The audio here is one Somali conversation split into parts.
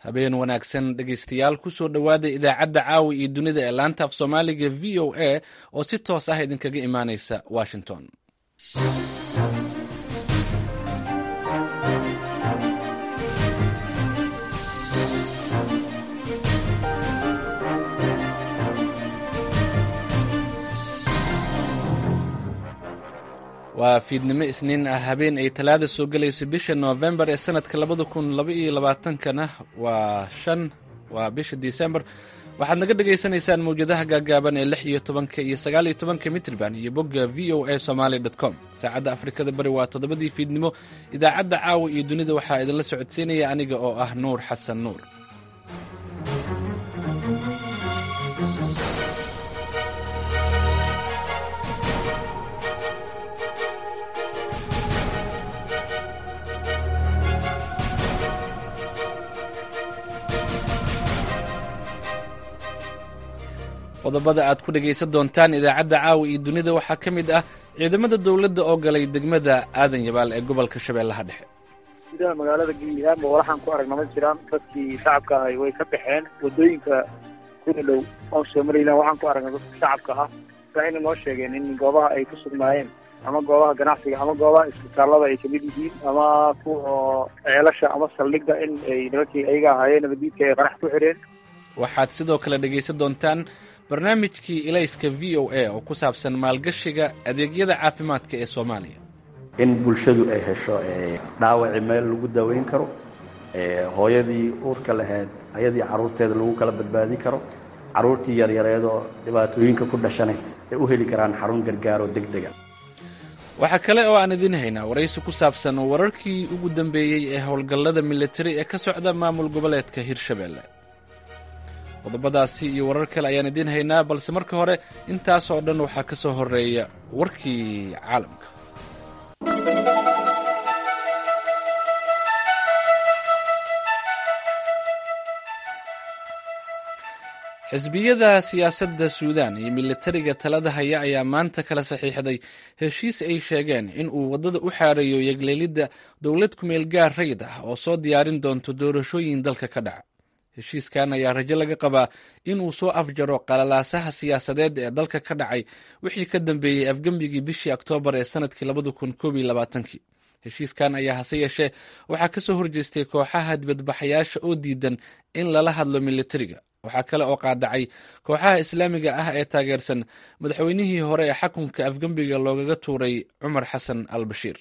habeen wanaagsan dhegaystayaal kusoo dhowaada idaacadda caawa iyo dunida ee laanta af soomaaliga v o a oo si toos ah idinkaga imaanaysa washington waa fiidnimo isniin ah habeen ay talaada soo gelayso bisha noofembar ee sanadka labada kun laba iyo labaatankana waa shan waa bisha disembar waxaad naga dhagaysanaysaan mawjadaha gaagaaban ee lix iyo tobanka iyo sagaal iyo tobanka mitrban iyo bogga v o a somaali dot com saacadda afrikada bari waa toddobadii fiidnimo idaacadda caawa iyo dunida waxaa idinla socodsiinaya aniga oo ah nuur xasan nuur qodobada aad ku dhegaysan doontaan idaacadda caawa iyo dunida waxaa ka mid ah ciidamada dowladda oo galay degmada aadan yabaal ee gobolka shabeellaha dhexe gudaha magaalada giilaamo walaxaan ku aragna ma jiraan dadkii shacabka ahay way ka baxeen wadooyinka kuna dhow oon somalilan waxaan ku aragna dadka shacabka ah waxayna noo sheegeen in goobaha ay ku sugnaayeen ama goobaha ganacsiga ama goobaha isbitaalada ay kamid yihiin ama kuwa ceelasha ama saldhigga in ay nimankii ayaga ahaayeen nabadiidka ay qarax ku xidheen waxaad sidoo kale dhegaysan doontaan barnaamijkii ilayska v o a oo ku saabsan maalgashiga adeegyada caafimaadka ee soomaaliya in bulshadu ay hesho dhaawaci meel lagu daweyn karo hooyadii uurka lahayd ayadii carruurteeda lagu kala badbaadi karo carruurtii yaryareedoo dhibaatooyinka ku dhashanay ay u heli karaan xarun gargaaroo deg dega waxaa kale oo aan idiin haynaa waraysi ku saabsan wararkii ugu dambeeyey ee howlgallada militari ee ka socda maamul goboleedka hirshabeelle qodobadaasi iyo warar kale ayaan idiin haynaa balse marka hore intaas oo dhan waxaa ka soo horeeya warkii caalamka xisbiyada siyaasadda suudan iyo militariga talada haya ayaa maanta kala saxiixday heshiis ay sheegeen in uu waddada u xaareeyo yegleelidda dowlad kumeel gaar rayid ah oo soo diyaarin doonto doorashooyin dalka ka dhaca heshiiskan ayaa rajo laga qabaa in uu soo afjaro qalalaasaha siyaasadeed ee dalka ka dhacay wixii ka dambeeyey afgembigii bishii oktoobar ee sanadkii labada kun koob iyo labaatankii heshiiskan ayaa hase yeeshee waxaa ka soo horjeestay kooxaha dibadbaxayaasha oo diidan in lala hadlo militariga waxaa kale oo qaadacay kooxaha islaamiga ah ee taageersan madaxweynihii hore ee xakunka afgembiga loogaga tuuray cumar xasan al bashiir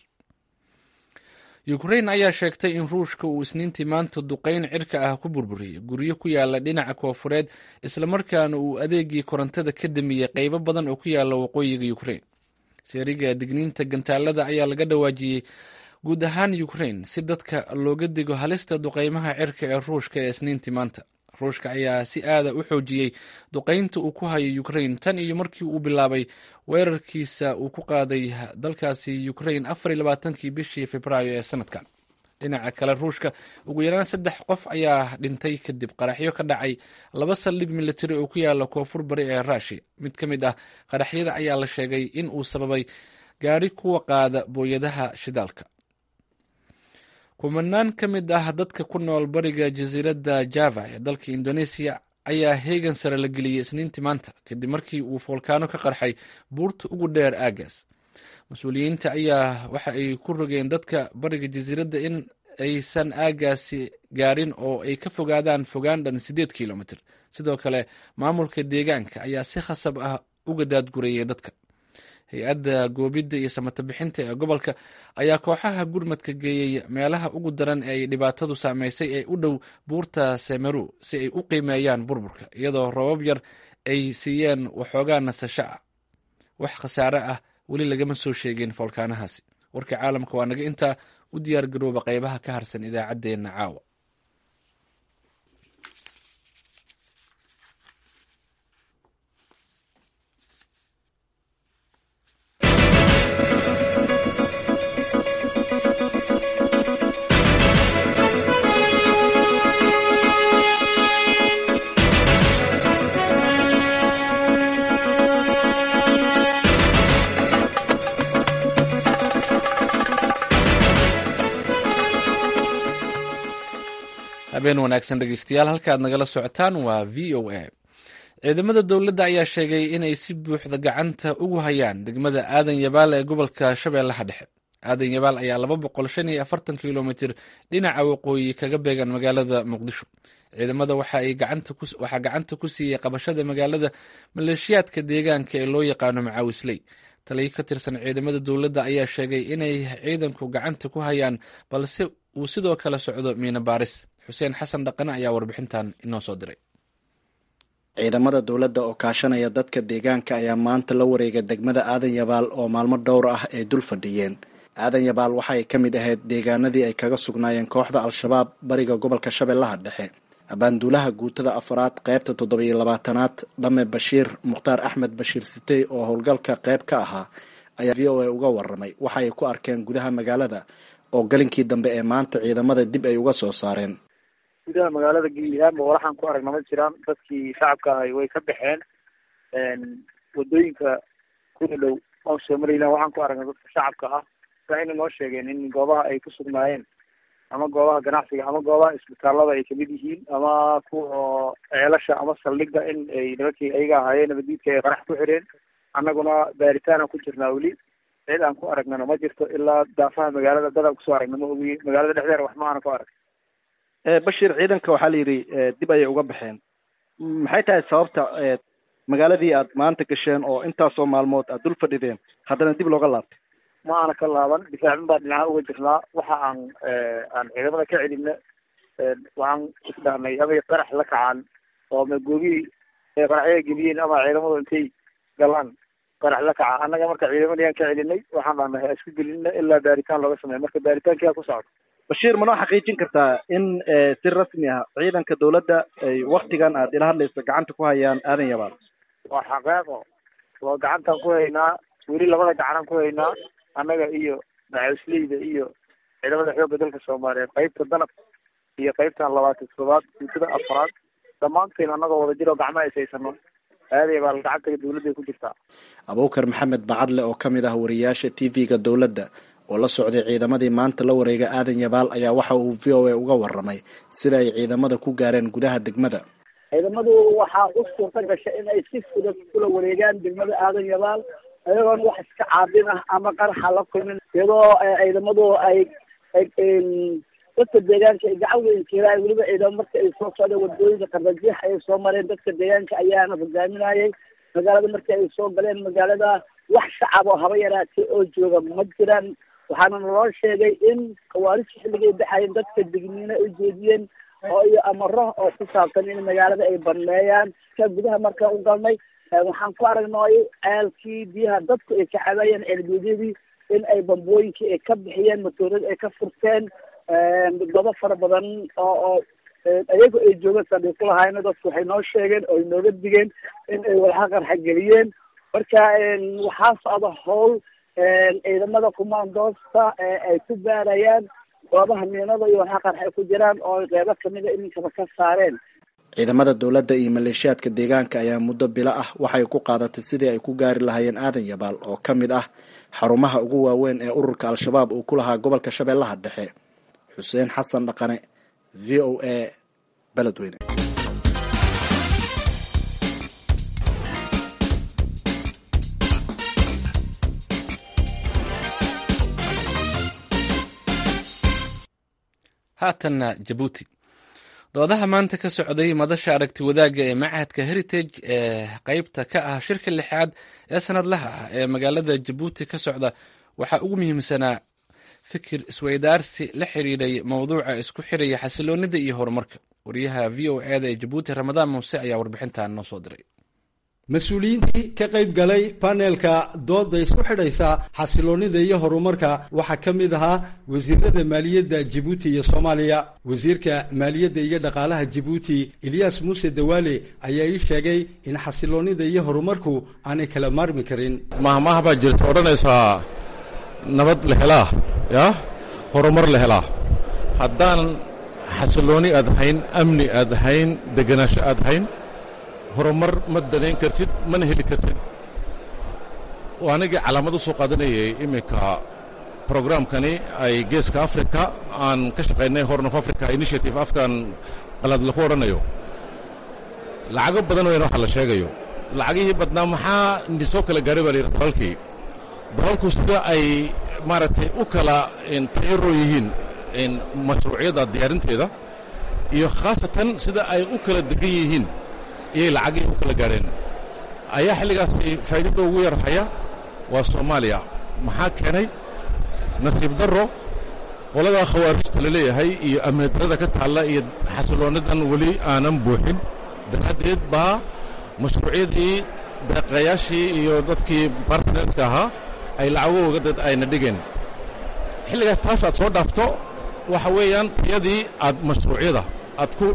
yukrain ayaa sheegtay in ruushka uu isniintii maanta duqayn cirka ah ku burburiyey guryo ku yaala dhinaca koofureed islamarkaana uu adeegii korontada ka damiyey qaybo badan oo ku yaala waqooyiga yukrain seeriga digniinta gantaalada ayaa laga dhawaajiyey guud ahaan yukrain si dadka looga digo halista duqaymaha cirka ee ruushka ee isniintii maanta ruushka ayaa si aada u xoojiyey duqaynta uu ku hayo yukrain tan iyo markii uu bilaabay weerarkiisa uu ku qaaday dalkaasi yukrain afar iyo labaatankii bishii februaayo ee sanadkan dhinaca kale ruushka ugu yaraan saddex qof ayaa dhintay kadib qaraxyo ka dhacay laba saldhig militari oo ku yaala koonfur bari ee rushia mid ka mid ah qaraxyada ayaa la sheegay in uu sababay gaari kuwa qaada booyadaha shidaalka kumanaan ka mid ah dadka ku nool bariga jasiiradda java ee dalka indoneesiya ayaa heegan sare la geliyey isniintii maanta kadib markii uu foolkaano ka qarxay buurta ugu dheer aagaas mas-uuliyiinta ayaa waxa ay ku rogeen dadka bariga jasiiradda in aysan aagaasi gaarin oo ay ka fogaadaan fogaan dhan siddeed kilomitr sidoo kale maamulka deegaanka ayaa si khasab ah uga daadgurayay dadka hay-adda goobidda iyo samata bixinta ee gobolka ayaa kooxaha gurmadka geeyey meelaha ugu daran ee ay dhibaatadu saameysay ee u dhow buurta semeru si ay u qiimeeyaan burburka iyadoo roobab yar ay siiyeen waxoogaa nasasho ah wax khasaare ah weli lagama soo sheegin foolkaanahaasi warka caalamka waa naga intaa u diyaar garooba qaybaha ka harsan idaacaddeenna caawa habeen wanaagsan dhegeystayaal halka aad nagala socotaan waa v o a ciidamada dowladda ayaa sheegay inay si buuxda gacanta ugu hayaan degmada aadan yabaal ee gobolka shabeellaha dhexe aadan yabaal ayaa laba boqol shan iyo afartan kilomitir dhinaca waqooyi kaga beegan magaalada muqdisho ciidamada waxaa gacanta ku siiyey qabashada magaalada maleeshiyaadka deegaanka ee loo yaqaano macaawisley taliyo ka tirsan ciidamada dowladda ayaa sheegay inay ciidanku gacanta ku hayaan balse uu sidoo kale socdo miina baaris xuseen xasan dhaqane ayaa warbixintan inoo soo diray ciidamada dowladda oo kaashanaya dadka deegaanka ayaa maanta la wareegay degmada aadan yabaal oo maalmo dhowr ah ay dul fadhiyeen aadan yabaal waxa ay ka mid ahayd deegaanadii ay kaga sugnaayeen kooxda al-shabaab bariga gobolka shabeellaha dhexe abaanduulaha guutada afaraad qaybta toddobiyo labaatanaad dhame bashiir mukhtaar axmed bashiir sitey oo howlgalka qayb ka ahaa ayaa v o a uga waramay waxa ay ku arkeen gudaha magaalada oo galinkii dambe ee maanta ciidamada dib ay uga soo saareen gudaha magaalada giilahaanba walaxaan ku aragna ma jiraan dadkii shacabka ahay way ka baxeen wadooyinka kuna dhow oon somalilan waxaan ku aragnay dadka shacabka ah waxayna noo sheegeen in goobaha ay ku sugnaayeen ama goobaha ganacsiga ama goobaha isbitaalada ay kamid yihiin ama kuwa ceelasha ama saldhigga in ay nimankii ayaga ahaayeen nabadiidka ay qarax ku xireen annaguna baaritaanaan ku jirnaa weli cid aan ku aragnana ma jirto ilaa daafaha magaalada dadaan kusoo aragna ma ogiye magaalada dhexdeeda wax ma aana ku arag bashir ciidanka waxaa la yidhi dib ayay uga baxeen maxay tahay sababta magaaladii aad maanta gasheen oo intaasoo maalmood aad dul fadhideen haddana dib looga laabtay ma aana ka laaban difaacin baa dhinaca uga jirnaa waxa aan aan ciidamada ka celina waxaan isdhahnay amay qarax la kacaan oo magoogihii ay qaraxyada geliyeen ama ciidamadu intay galaan qarax la kaca annaga marka ciidamadayaan ka celinay waxaan dhahnay ha isku gelina ilaa baaritaan looga sameeya marka baaritaankia ku socdo bashiir manoo xaqiijin kartaa in si rasmi ah ciidanka dowladda ay waktigan aad ila hadlayso gacanta ku hayaan aadan yabaal waa xaqeeqo waa gacantaan ku haynaa weli labada gacanaan ku haynaa annaga iyo macawisleyda iyo ciidamada xoogga dalka soomaaliyeed qaybta danab iyo qaybtan labaatan toddobaad guutada afraad dhammaanteen annagoo wada jir oo gacmaha ishaysano aaday baa gacanta dowladday ku jirtaa abuukar maxamed bacadle oo ka mid ah wariyaasha t v-ga dowladda oo la socday ciidamadii maanta la wareega aadan yabaal ayaa waxa uu v o a uga waramay sida ay ciidamada ku gaareen gudaha degmada ciidamadu waxaa u suurta gashay in ay si fudud kula wareegaan degmada aadan yabaal ayagoon wax iska caabin ah ama qaraxa la kulmin iyadoo ciidamadu ay dadka deegaanka ay gacan weyn keelaan weliba ciidamo marka ay soo socdeen wadooyinka qardajiix ayay soo mareen dadka deegaanka ayaana hogaaminayay magaalada markii ay soo galeen magaalada wax shacab oo haba yaraatee oo jooga ma jiraan waxaana naloo sheegay in khawaarija xilligay baxayeen dadka digniino ay jeediyeen oo iyo amaro oo ku saabsan in magaalada ay banneeyaan ka gudaha markaan u galnay waxaan ku aragnay ceelkii biyaha dadku ay ka cabayeen ceelguudyadii in ay bambooyinkii ay ka bixiyeen matooradii ay ka furteen gobo fara badan oo oo ayagu ay joogaan saldhig ku lahaayna dadku waxay noo sheegeen oo ay nooga digeen in ay walxa qarxa geliyeen marka waxaa socda howl ciidamada kumaandoosta ay ku baarayaan goobaha miinada iyo walxa qarxa ay ku jiraan oo qeybo kamida iminkaba ka saareen ciidamada dowladda iyo maleeshiyaadka deegaanka ayaa muddo bilo ah waxay ku qaadatay sidii ay ku gaari lahaayeen aadan yabaal oo ka mid ah xarumaha ugu waaweyn ee ururka al-shabaab uu ku lahaa gobolka shabeellaha dhexe xuseen xasan dhaqane v o a beledweyne haatanna jabuuti doodaha maanta ka socday madasha aragti wadaagga ee machadka heritage ee qeybta ka ah shirka lixaad ee sanadlaha ah ee magaalada jabuuti ka socda waxaa ugu muhiimsanaa fikir isweydaarsi la xiriiray mowduuca isku xiraya xasiloonida iyo horumarka wariyaha v o eda ee jabuuti ramadaan muuse ayaa warbixintan noo soo diray mas-uuliyiintii ka qayb galay paneelka dooda isku xidhaysa xasiloonnida iyo horumarka waxaa ka mid ahaa wasiirada maaliyadda jibuuti iyo soomaaliya wasiirka maaliyadda iyo dhaqaalaha jibuuti eliyas muuse dawaale ayaa ii sheegay in xasiloonnida iyo horumarku aanay kala maarmi karin mahmaah baa jirta odhanaysaa nabad la helaa yaa horumar la helaa haddaan xasiloonni aad hayn amni aad hayn degenaansho aad hayn horumar ma danayn kartid mana heli kartid anigii calaamad u soo qaadanayay iminka programkani ay geeska africa aan ka shaqaynay horn of africa initiative afkan qalaad laku odhanayo lacago badan weyn waxa la sheegayo lacagihii badnaa maxaa nisoo kala gaaray baa la yidhi dalalkii dalalku sida ay maaragtay u kala tayaro yihiin mashruucyada diyaarinteeda iyo khaasatan sida ay u kala degan yihiin iyay lacagihii u kala gaadheen ayaa xilligaasi faa'iidada ugu yar haya waa soomaaliya maxaa keenay nasiib darro qoladaa khawaarijta la leeyahay iyo amni darrada ka taalla iyo xasiloonadan weli aanan buuxin daraaddeed baa mashruucyadii deeqayaashii iyo dadkii bartnerska ahaa ay lacagooga dad ayna dhigeen xilligaas taas aad soo dhaafto waxa weeyaan tayadii aad mashruucyada aad ku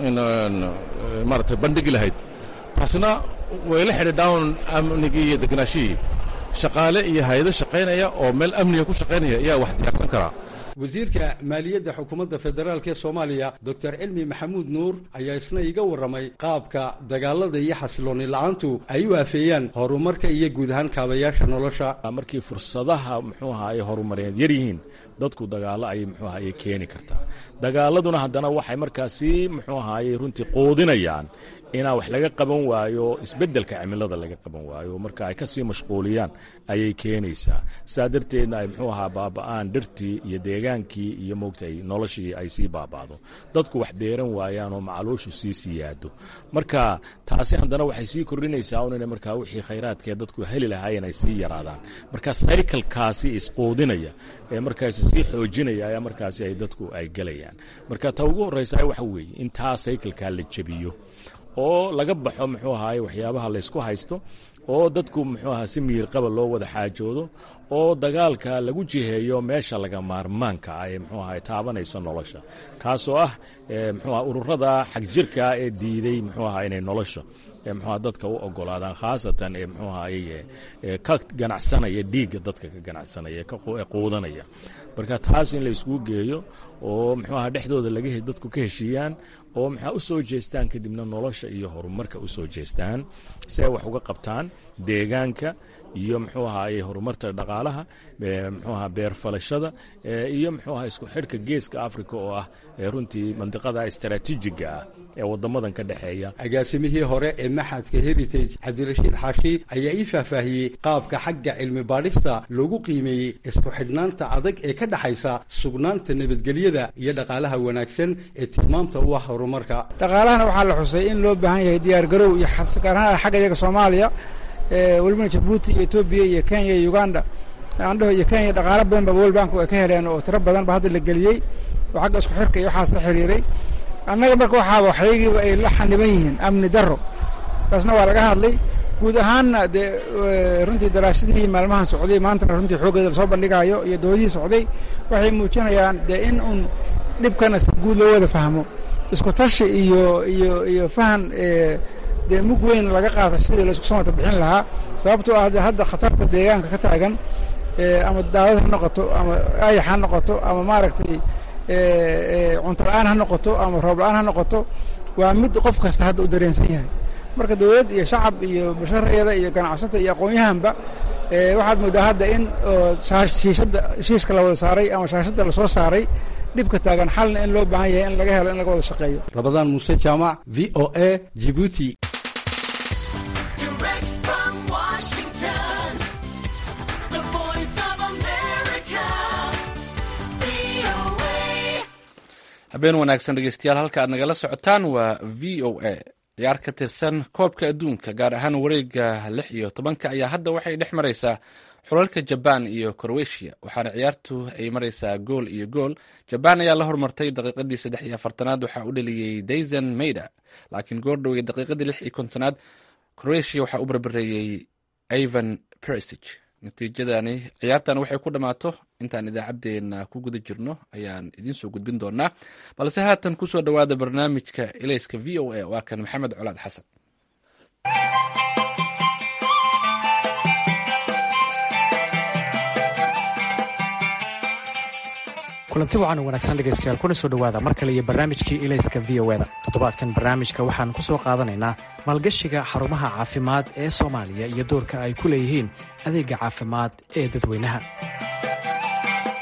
maaragtay bandhigi lahayd taasna way la xidhiidhaan amnigii iyo deganaashihii shaqaale iyo hay-ado shaqaynaya oo meel amniga ku shaqaynaya ayaa wax diyaarsan karaa wasiirka maaliyadda xukuumadda federaalk ee soomaaliya doctor cilmi maxamuud nuur ayaa isna iga warramay qaabka dagaalada iyo xasilooni la-aantu ay u afeeyaan horumarka iyo guud ahaan kaabayaasha nolosha markii fursadaha muxuu aha ay horumareed yar yihiin dadku dagaallo ayay muxuu aha ay keeni kartaa dagaaladuna haddana waxay markaasi muxuu ahaayey runtii quudinayaan inaa wax laga qaban waayo isbeddelka cimilada laga qaban waayo marka ay ka sii mashquuliyaan ayay keenaysaa saa darteedna ay muxuu ahaa baaba'aan dhirtii iyo deegaankii iyo moogtay noloshii ay sii baaba'do dadku wax beeran waayaan oo macaluushu sii siyaado marka taasi haddana waxay sii kordhinaysaa un ina markaa wixii khayraadkee dadku heli lahaayeen ay sii yaraadaan marka saykalkaasi isquudinaya ee markaasi sii xoojinaya ayaa markaasi ay dadku ay gelayaan marka ta ugu horraysa waxa weeye in taa saykalkaa la jebiyo oo laga baxo muxuu ahaay waxyaabaha laysku haysto oo dadku muxuu aha si miirqaba loo wada xaajoodo oo dagaalka lagu jiheeyo meesha laga maarmaanka ah ee muxuu ahay taabanayso nolosha kaasoo ah muxuu aha ururada xagjirka ee diiday muxuu aha inay nolosha mxua dadka u ogolaadaan khaasatan ee mxuu ahaye ka ganacsanaya dhiigga dadka ka ganacsanaya ee quudanaya marka taas in layskugu geeyo oo mxuu aha dhexdooda laga dadku ka heshiiyaan oo maxaa u soo jeestaan kadibna nolosha iyo horumarka u soo jeestaan si ay wax uga qabtaan deegaanka iyo muxuu ahaye horumarta dhaqaalaha muxuu aha beerfalashada iyo muxuu aha isku xidhka geeska africa oo ah runtii mandiqada istaraatiijiga ah ee wadamadan ka dhexeeya agaasimihii hore ee maxadka heritage cabdirashiid xaashi ayaa ii faahfaahiyey qaabka xagga cilmi baadhista loogu qiimeeyey isku xidhnaanta adag ee ka dhexaysa sugnaanta nabadgelyada iyo dhaqaalaha wanaagsan ee tilmaamta u ah horumarka dhaqaalahana waxaa la xusay in loo baahan yahay diyaar garow iyo gaar ahaan xagga iyaga soomaaliya welibana jabuuti iyo etoobiya iyo kenya iyo uganda andhaho iyo kenya dhaqaalo badan ba world bank ay ka heleen oo tiro badan ba hadda la geliyey oo xagga isku xirka iyo waxaas la xiriiray annaga marka waxaaba waxyagiiba ay la xaniban yihiin amni darro taasna waa laga hadlay guud ahaanna dee runtii daraasadihii maalmahan socday maantana runtii xooggeeda lasoo bandhigaayo iyo doodihii socday waxay muujinayaan dee in uun dhibkana si guud loo wada fahmo isku tashi iyo iyo iyo fahan dee mug weyn laga qaata sidii laisku samata bixin lahaa sababtoo ah de hadda khatarta deegaanka ka taagan ama daawad ha noqoto ama ayax ha noqoto ama maaragtay cunto la-aan ha noqoto ama roob la-aan ha noqoto waa mid qof kasta hadda u dareensan yahay marka dawlad iyo shacab iyo basharayada iyo ganacsata iyo aqoon-yahanba waxaad moodaa hadda in shiishadda heshiiska la wada saaray ama shaashadda lasoo saaray dhibka taagan xalna in loo baahan yahay in laga helo in laga wada shaqeeyo rabadaan muuse jaamac v o a jibuuti habeen wanaagsan dhegeystayaal halka aad nagala socotaan waa v o a ciyaar ka tirsan koobka adduunka gaar ahaan wareega lix iyo tobanka ayaa hadda waxay dhex maraysaa xulalka jabaan iyo crowetiya waxaana ciyaartu ay maraysaa gool iyo gool jabaan ayaa la hormartay daqiiqadii saddex iyo afartanaad waxaa u dhaliyey dayson mayda laakiin goordhow iyo daqiiqadii lix iyo kontonaad croatia waxaa u barbareeyey ivan prestige natiijadani ciyaartan waxay ku dhammaato intaan idaacaddeenna ku guda jirno ayaan idiin soo gudbin doonaa balse haatan kusoo dhowaada barnaamijka elayska v o a waa kan maxamed colaad xasan kulanti wacan wanaagsan dhegaystayaal kuna soo dhowaada mar kale iyo barnaamijkii ilayska v o eda toddobaadkan barnaamijka waxaan ku soo qaadanaynaa maalgashiga xarumaha caafimaad ee soomaaliya iyo doorka ay ku leeyihiin adeega caafimaad ee dadweynaha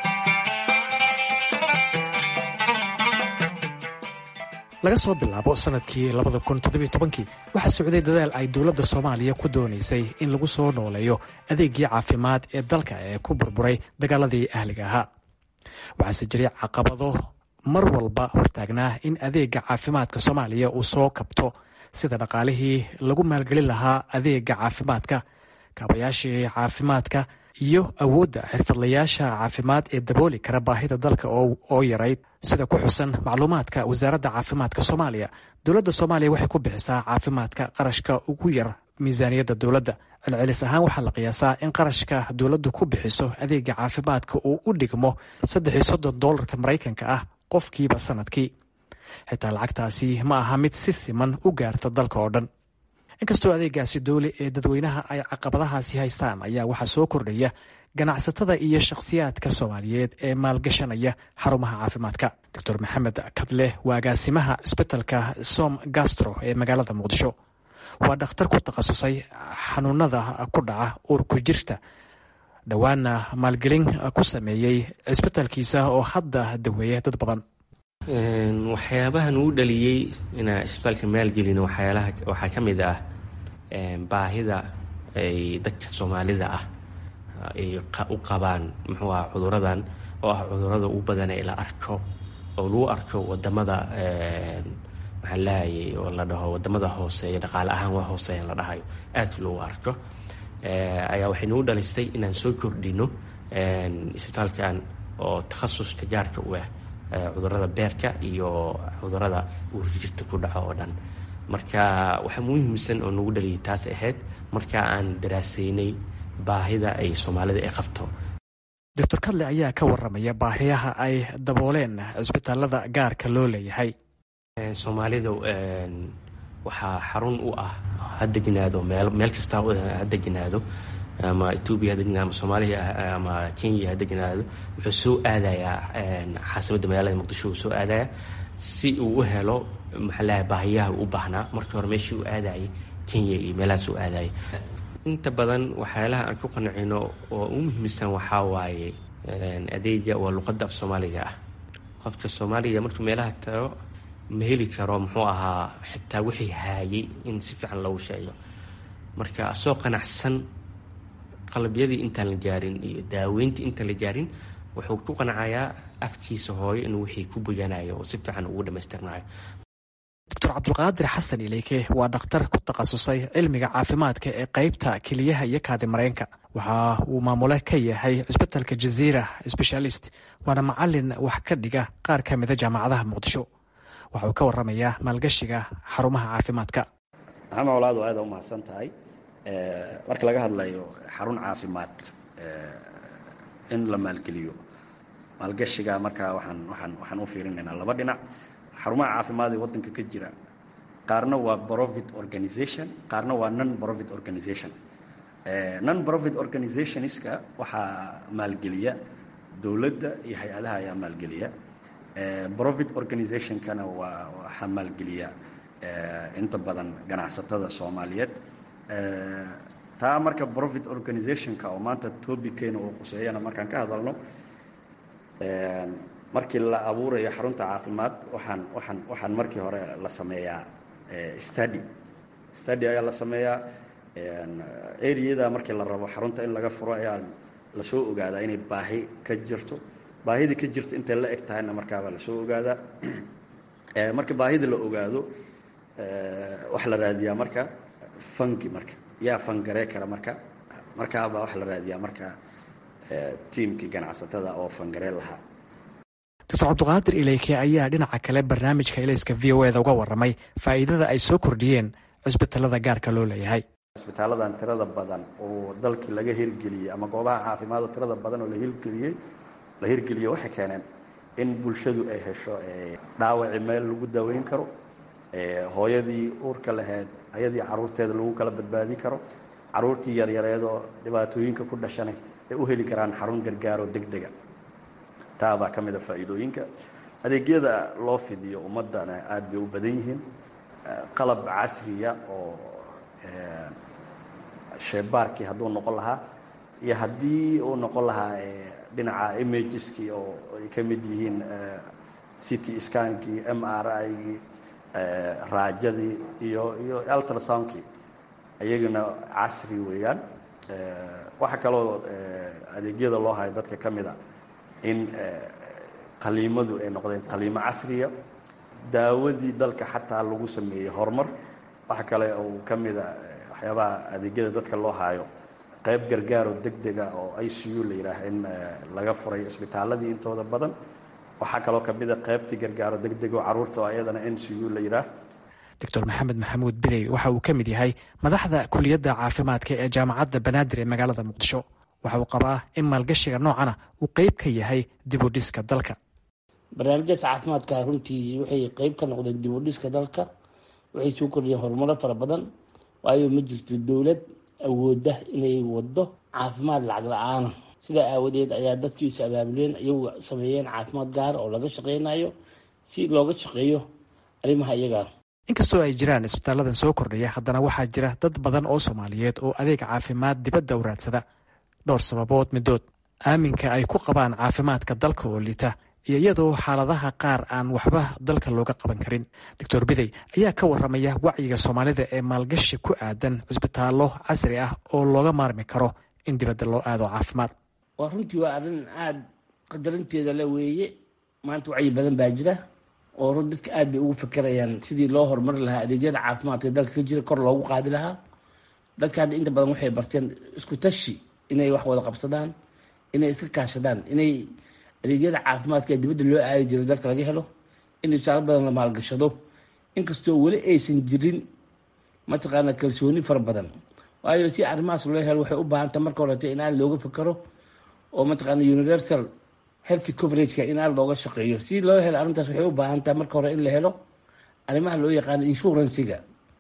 laga soo bilaabo sannadkii labada kun toddobiyo tobankii waxaa socday dadaal ay dowladda soomaaliya ku doonaysay in lagu soo nooleeyo adeegii caafimaad ee dalka ee ku burburay dagaaladii ahliga ahaa waxaase jiray caqabado mar walba hortaagnaa in adeega caafimaadka soomaaliya uu soo kabto sida dhaqaalihii lagu maalgelin lahaa adeega caafimaadka kaabayaashii caafimaadka iyo awoodda xirfadlayaasha caafimaad ee dabooli kara baahida dalka oo yarayd sida ku xusan macluumaadka wasaaradda caafimaadka soomaaliya dowladda soomaaliya waxay ku bixisaa caafimaadka qarashka ugu yar miisaaniyadda dowladda celcelis ahaan waxaa la qiyaasaa in qarashka dowladdu ku bixiso adeega caafimaadka uu u dhigmo saddex iyo soddon doolarka maraykanka ah qofkiiba sanadkii xitaa lacagtaasi ma aha mid si siman u gaarta dalka oo dhan inkastoo adeegaasi dowli ee dadweynaha ay caqabadahaasi haystaan ayaa waxaa soo kordhaya ganacsatada iyo shakhsiyaadka soomaaliyeed ee maalgashanaya xarumaha caafimaadka doctor maxamed kadle waa agaasimaha cisbitalka som gastro ee magaalada muqdisho waa dhakhtar ku takhasusay xanuunada ku dhaca uurku jirta dhowaana maalgelin ku sameeyey cisbitalkiisa oo hadda daweeya dad badan waxyaabahan uu dhaliyey inaan isbitaalka maalgelin waxyaalaha waxaa ka mid ah baahida ay dadka soomaalida ah ay u qabaan muxuu ah cuduradan oo ah cudurada ugu badan ee la arko oo lagu arko wadamada maxaa lahayay oo la dhaho wadamada hooseeya dhaqaale ahaan waa hooseeyan la dhahayo aadka loogu arko ayaa waxay nagu dhalistay inaan soo kordhino isbitaalkan oo takhasuska gaarka u ah cudurada beerka iyo cudurada uurjirta ku dhaco oo dhan marka waxaa muhiimsan oo nagu dhaliyay taas ahayd marka aan daraasaynay baahida ay soomaalida ay qabto doctor kadle ayaa ka waramaya baahiyaha ay dabooleen cisbitaalada gaarka loo leeyahay soomaalida waxaa xarun u ah ha degnaado meel meel kasta ha degnaado ama etoobiya ha degnaado ama soomaaliya ama kenya ha degnaado wuxuu soo aadayaa caasimadda magaalada muqdisho uu soo aadaya si uu u helo maxaa lahay baahiyaha u baahnaa markii hore meeshii uu aadayay kenya iyo meelahaas uu aadayay inta badan waxyaalaha aan ku qancino oo u muhiimsan waxaa waaye adeega waa luqadda af soomaaliga ah qofka soomaaliga markuu meelaha tago ma heli karo muxuu ahaa xitaa wixii haayay in si fiican loogu sheego marka asoo qanacsan qalabyadii intaan la gaarin iyo daaweyntii intaan la gaarin wuxuu ku qancayaa afkiisa hooyo inuu wixii ku boganayo oo si fiican ugu dhamaystirnayo doctor cabdulqaadir xasan ileyke waa dhakhtar ku takhasusay cilmiga caafimaadka ee qeybta keliyaha iyo kaadi mareenka waxa uu maamule ka yahay cisbitalka jaziira sbeshaalist waana macalin wax ka dhiga qaar ka mida jaamacadaha muqdisho waxa uu ka waramayaa maalgashiga xarumaha caafimaadka maxamed walaado aada u mahadsan tahay marka laga hadlayo xarun caafimaad in la maalgeliyo maalgashiga markaa waxaan waxaan waxaan u fiirinaynaa laba dhinac xarumaha caafimaad ee waddanka ka jira qaarna waa profit organization qaarna waa non profit organization non profit organizationska waxaa maalgeliya dowladda iyo hay-adaha ayaa maalgeliya profit organizationkana waa waxaa maalgeliya inta badan ganacsatada soomaaliyeed taa marka profit organizationka oo maanta tobickeena uu quseeyana markaan ka hadalno markii la abuurayo xarunta caafimaad waxaan waxaan waxaan markii hore la sameeyaa study study ayaa la sameeyaa areada markii la rabo xarunta in laga furo ayaa lasoo ogaadaa inay baahi ka jirto baahidii ka jirto intay la eg tahayna markaabaa lasoo ogaadaa marka baahida la ogaado waxa la raadiyaa marka fangi marka yaa fangaree kara marka markaabaa waxa la raadiyaa marka tiimkii ganacsatada oo fangaree lahaa doctor cabdiqaadir ileyke ayaa dhinaca kale barnaamijka ilayska v o eda uga waramay faa'iidada ay soo kordhiyeen cisbitalada gaarka loo leeyahay cisbitaaladan tirada badan oo dalkii laga hirgeliyey ama goobaha caafimaad oo tirada badan oo la hirgeliyey la hirgeliyo waxay keeneen in bulshadu ay hesho dhaawaci meel lagu daweyn karo hooyadii uurka lahayd ayadii caruurteeda lagu kala badbaadi karo caruurtii yaryareedoo dhibaatooyinka ku dhashana ay u heli karaan xarun gargaaroo deg dega taa baa ka mid a faa'iidooyinka adeegyada loo fidiyo ummaddana aada bay u badan yihiin qalab casriya oo sheebaarkii hadduu noqon lahaa iyo haddii uu noqon lahaa dhinaca imageski oo ay ka mid yihiin city skankii m r igii raajadii iyo iyo ultrasoundkii iyagana casri weeyaan waxaa kaloo adeegyada loo hayo dadka ka mid a in qaliimadu ay noqdeen qaliimo casriya daawadii dalka xataa lagu sameeyey horumar waxa kale uu ka mid a waxyaabaha adeegyada dadka loo haayo qayb gargaaroo deg dega oo i c u la yidhaah in laga furay isbitaaladii intooda badan waxaa kaloo ka mid a qaybtii gargaaro deg deg oo carruurta oo ayadana n c u la yidhaah doctor maxamed maxamuud bidey waxa uu ka mid yahay madaxda kuliyadda caafimaadka ee jaamacadda banaadir ee magaalada muqdisho waxa uu qabaa in maalgashiga noocana uu qeyb ka yahay dib u dhiska dalka barnaamijyaas caafimaadka runtii waxay qeyb ka noqdeen dib u dhiska dalka waxay soo kordhiyeen horumaro fara badan waayo ma jirto dowlad awooda inay wado caafimaad lacag la-aana sidaa aawadeed ayaa dadkii is abaabuleen iyagu sameeyeen caafimaad gaar oo laga shaqeynayo si looga shaqeeyo arrimaha iyagaa inkastoo ay jiraan isbitaaladan soo kordhaya haddana waxaa jira dad badan oo soomaaliyeed oo adeeg caafimaad dibadda u raadsada dhowr sababood midood aaminka ay ku qabaan caafimaadka dalka oo liita iyo iyadoo xaaladaha qaar aan waxba dalka looga qaban karin doctor bidey ayaa ka waramaya wacyiga soomaalida ee maalgashi ku aadan cisbitaallo casri ah oo looga maarmi karo in dibadda loo aado caafimaad waa runtii waa arrin aada qadarinteeda la weeye maanta wacyi badan baa jira oo run dadka aad bay ugu fekerayaan sidii loo horumari lahaa adeegyada caafimaadka dalka ka jira kor loogu qaadi lahaa dadka hadda inta badan waxay barteen isku tashi inay wax wada qabsadaan inay iska kaashadaan inay adeegyada caafimaadka ee dibadda loo aadi jiro dalka laga helo in isaalo badan la maalgashado inkastoo weli aysan jirin mataqaana kalsooni fara badan waayo si arrimahaas loo helo waxay u baahanta marka horeta in aad looga fekero oo mataqaana universal health coverageka in aad looga shaqeeyo si loo helo arrintaas waxay u baahantaa marka hore in la helo arrimaha loo yaqaano insurancega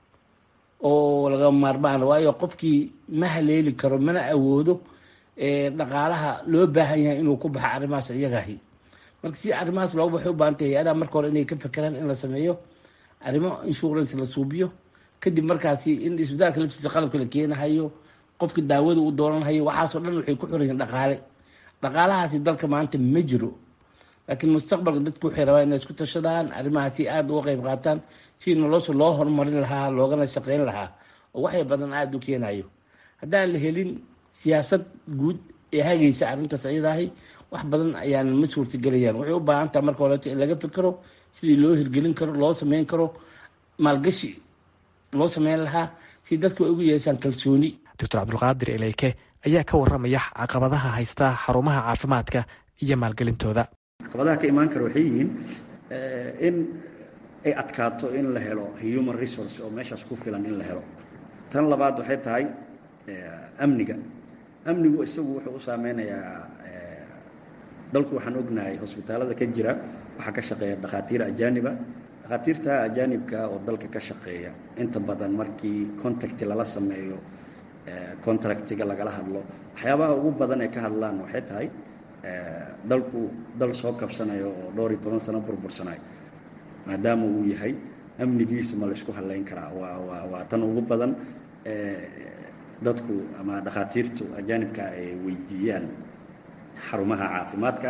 oo laga maarmaan waayo qofkii ma haleeli karo mana awoodo dhaqaalaha loo baahan yahay inuu ku baxo arrimahaas iyagahi marka si arrimahaas looga waxay u baahantay hay-adaha marka hore inay ka fekeraan in la sameeyo arrimo insurance la suubiyo kadib markaasi in isbitaalka laftiisa qalabka la keenahayo qofka daawada uu dooranhayo waxaasoo dhan waxay ku xiran yihiin dhaqaale dhaqaalahaasi dalka maanta ma jiro laakiin mustaqbalka dadku waxay rabaan inay isku tashadaan arrimahaasi aada uga qayb qaataan si nolosha loo horumarin lahaa loogana shaqeyn lahaa oo waxay badan aada u keenayo haddaan la helin siyaasad guud ee hagaysa arrintaas ayadaahi wax badan ayaan ma suurtagelayaan waxay u baahan taha marka horeeto in laga fikero sidii loo hirgelin karo loo sameyn karo maalgashi loo sameyn lahaa si dadku ay ugu yeeshaan kalsooni doctor cabdulqaadir eleyke ayaa ka waramaya caqabadaha haysta xarumaha caafimaadka iyo maalgelintooda caqabadaha ka imaan kara waxay yihiin in ay adkaato in la helo human resource oo meeshaas ku filan in la helo tan labaad waxay tahay amniga amnigu isagu wuxuu u saameynayaa dalku waxaan ognahay hosbitaalada ka jira waxaa ka shaqeeya dhakhaatiir ajaaniba dhakhaatiirta ajaanibka oo dalka ka shaqeeya inta badan markii contacti lala sameeyo contractiga lagala hadlo waxyaabaha ugu badan ee ka hadlaan waxay tahay dalku dal soo kabsanayo oo dhowr iyo toban sano burbursanayo maadaama uu yahay amnigiisa ma la isku hadlayn karaa waa waa waa tan ugu badan dadku ama dhakhaatiirtu ajaanibka ay weydiiyaan xarumaha caafimaadka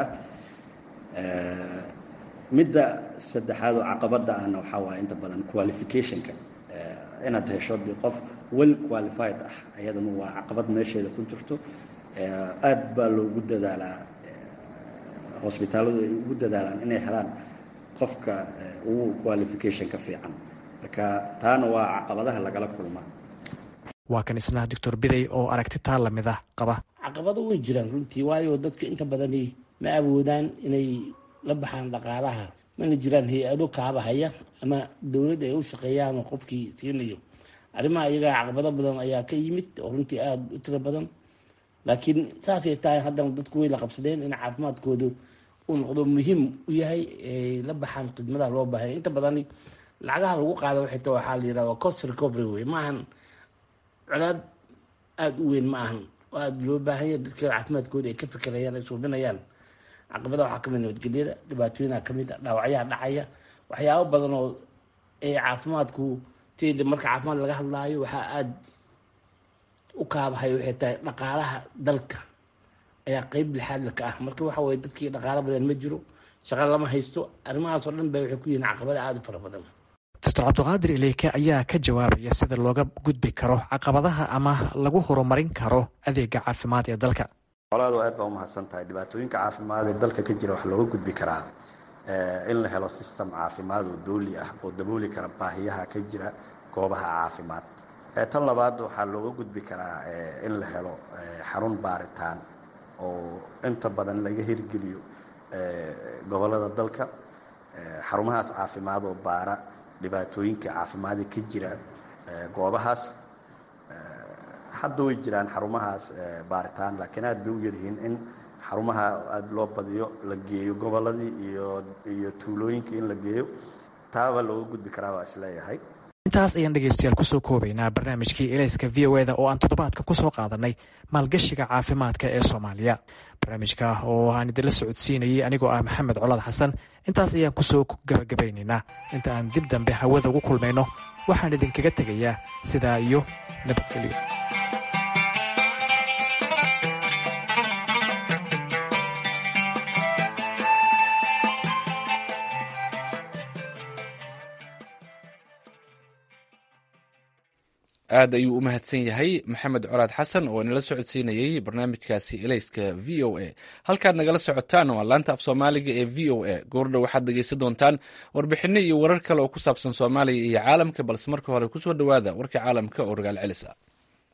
midda saddexaad oo caqabada ahna waxaa waaya inta badan qualificationka inaad hesho de qof well qualified ah ayadana waa caqabad meesheeda ku jirto aada baa loogu dadaalaa hosbitaaladu ay ugu dadaalaan inay helaan qofka ugu qualificationka fiican marka taana waa caqabadaha lagala kulmaa waa kan isna doctor bidey oo aragti taa lamid ah qaba caqabado way jiraan runtii waayo dadku inta badani ma awoodaan inay la baxaan dhaqaalaha mana jiraan hay-ado kaabahaya ama dowladda ay u shaqeeyaan oo qofkii siinayo arrimaha iyagaa caqabado badan ayaa ka yimid oo runtii aada u tiro badan laakiin saasay tahay haddana dadku way la qabsadeen in caafimaadkoodu uu noqdo muhiim u yahay la baxaan khidmadaha loo baahanya inta badani lacagaha lagu qaada waxay ta waxaa la yirahda cost recovery wey maahan colaad aada u weyn ma ahan oo aada loo baahanya dadka caafimaadkooda ay ka fekerayaan ay suubinayaan caqabada waxaa kamid nabadgelyada dhibaatooyinaa kamid a dhaawacyaha dhacaya waxyaabo badan oo ee caafimaadku tda marka caafimaad laga hadlaayo waxaa aada u kaabahay waxay tahay dhaqaalaha dalka ayaa qeyb lixaadla ka ah marka waxa weye dadkii dhaqaalo badan ma jiro shaqo lama haysto arrimahaas oo dhan ba waxay ku yihiin caqabada aada u fara badan doctor cabdiqaadir ileyke ayaa ka jawaabaya sida looga gudbi karo caqabadaha ama lagu horumarin karo adeega caafimaad ee dalka colaadu aad baa umahadsan tahay dhibaatooyinka caafimaad ee dalka ka jira waxaa looga gudbi karaa in la helo system caafimaad oo dooli ah oo dabooli kara baahiyaha ka jira goobaha caafimaad tan labaad waxaa looga gudbi karaa in la helo xarun baaritaan oo inta badan laga hirgeliyo gobolada dalka xarumahaas caafimaad oo baara dhibaatooyinka caafimaada ka jira goobahaas hadda way jiraan xarumahaas baaritaan laakiin aad bay u yaryihiin in xarumaha aada loo badiyo la geeyo goboladii iyo iyo tuulooyinkii in la geeyo taaba looga gudbi karaa waa isleeyahay intaas ayaan dhegeystayaal kusoo koobaynaa barnaamijkii elayska v o eda oo aan toddobaadka kusoo qaadanay maalgashiga caafimaadka ee soomaaliya barnaamijka oo aan idinla socodsiinayay anigoo ah maxamed colaad xasan intaas ayaan kusoo gabagabaynaynaa inta aan dib dambe hawada ugu kulmayno waxaan idinkaga tegayaa sidaa iyo nabadgelyo aad ayuu u mahadsan yahay maxamed coraad xasan oo nala socodsiinayey barnaamijkaasi elayska v o a halkaad nagala socotaan waa laanta af soomaaliga ee v o a goordhow waxaad dhegeysan doontaan warbixino iyo warar kale oo ku saabsan soomaaliya iyo caalamka balse marka hore kusoo dhowaada warka caalamka oo ragaal celis ah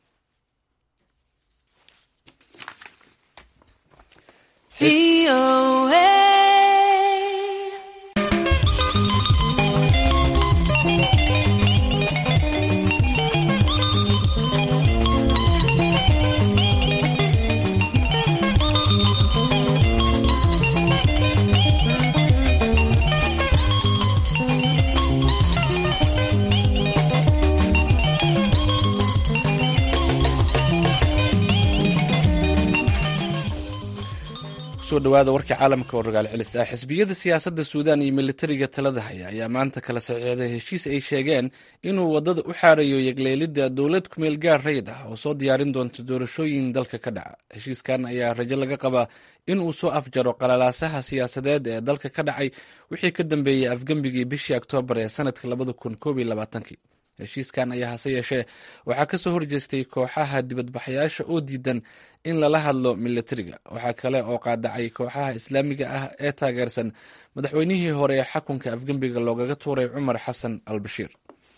kusoo dhawaada warka caalamka oo ragaal celis ah xisbiyada siyaasadda suudaan iyo militariga talada haya ayaa maanta kala saxiixday heshiis ay sheegeen inuu waddada u xaarayo yegleelidda dowlad kumeel gaar rayid ah oo soo diyaarin doonta doorashooyin dalka ka dhaca heshiiskan ayaa rajo laga qabaa inuu soo afjaro qalalaasaha siyaasadeed ee dalka ka dhacay wixii ka dambeeyey afgembigii bishii oktoobar ee sanadka labada kun koob iyo labaatankii heshiiskan ayaa hase yeeshee waxaa kasoo horjeestay kooxaha dibadbaxayaasha oo diidan in lala hadlo militariga waxaa kale oo qaadacay kooxaha islaamiga ah ee taageersan madaxweynihii hore ee xakunka afgembiga loogaga tuuray cumar xasan al bashiir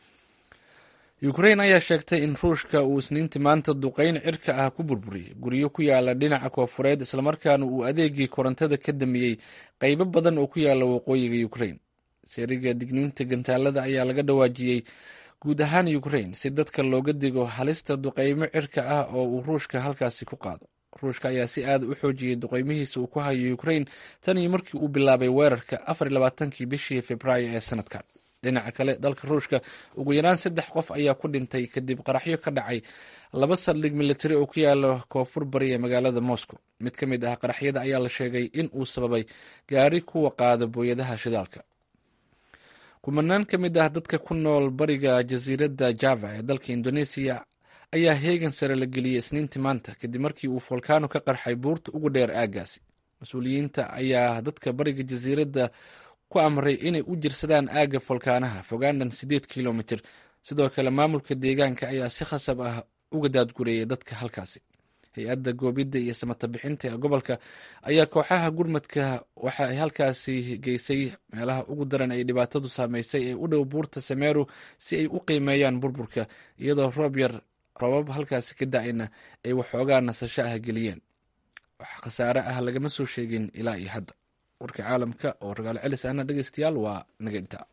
ukrain ayaa sheegtay in ruushka uu isniintii maanta duqeyn cirka ah ku burburiyey guryo ku yaala dhinaca koofureed islamarkaana uu adeegii korontada ka damiyey qeybo badan oo ku yaala waqooyiga ukrain seeriga digniinta gantaalada ayaa laga dhawaajiyey guud ahaan ukrain si dadka looga digo halista duqeymo cirka ah oo uu ruushka halkaasi ku qaado ruushka ayaa si aada u xoojiyey duqeymihiisa uu ku hayo ukrain tan iyo markii uu bilaabay weerarka afar iyo labaatankii bishii februaayo ee sanadkan dhinaca kale dalka ruushka ugu yaraan saddex qof ayaa ku dhintay kadib qaraxyo ka dhacay laba saldhig militari oo ku yaala koonfur bari ee magaalada moscow mid ka mid ah qaraxyada ayaa la sheegay in uu sababay gaari kuwa qaada booyadaha shidaalka kumanaan ka mid ah dadka ku nool bariga jasiiradda java ee dalka indoneesiya ayaa heegan sare la geliyey isniintii maanta kadib markii uu folkaano ka qarxay buurta ugu dheer aaggaasi mas-uuliyiinta ayaa dadka bariga jasiiradda ku amray inay u jirsadaan aagga folkaanaha fogaandhan siddeed kilomitir sidoo kale maamulka deegaanka ayaa si khasab ah uga daadgureeyay dadka halkaasi hay-adda goobidda iyo samata bixinta ee gobolka ayaa kooxaha gurmadka waxa ay halkaasi geysay meelaha ugu daran ay dhibaatadu saameysay ee u dhow buurta sameru si ay u qiimeeyaan burburka iyadoo roob yar roobab halkaasi ka da-ayna ay waxoogaa nasasho ah geliyeen wax khasaare ah lagama soo sheegin ilaa iyo hadda warka caalamka oo ragaal celis ahna dhegeystayaal waa naga intaa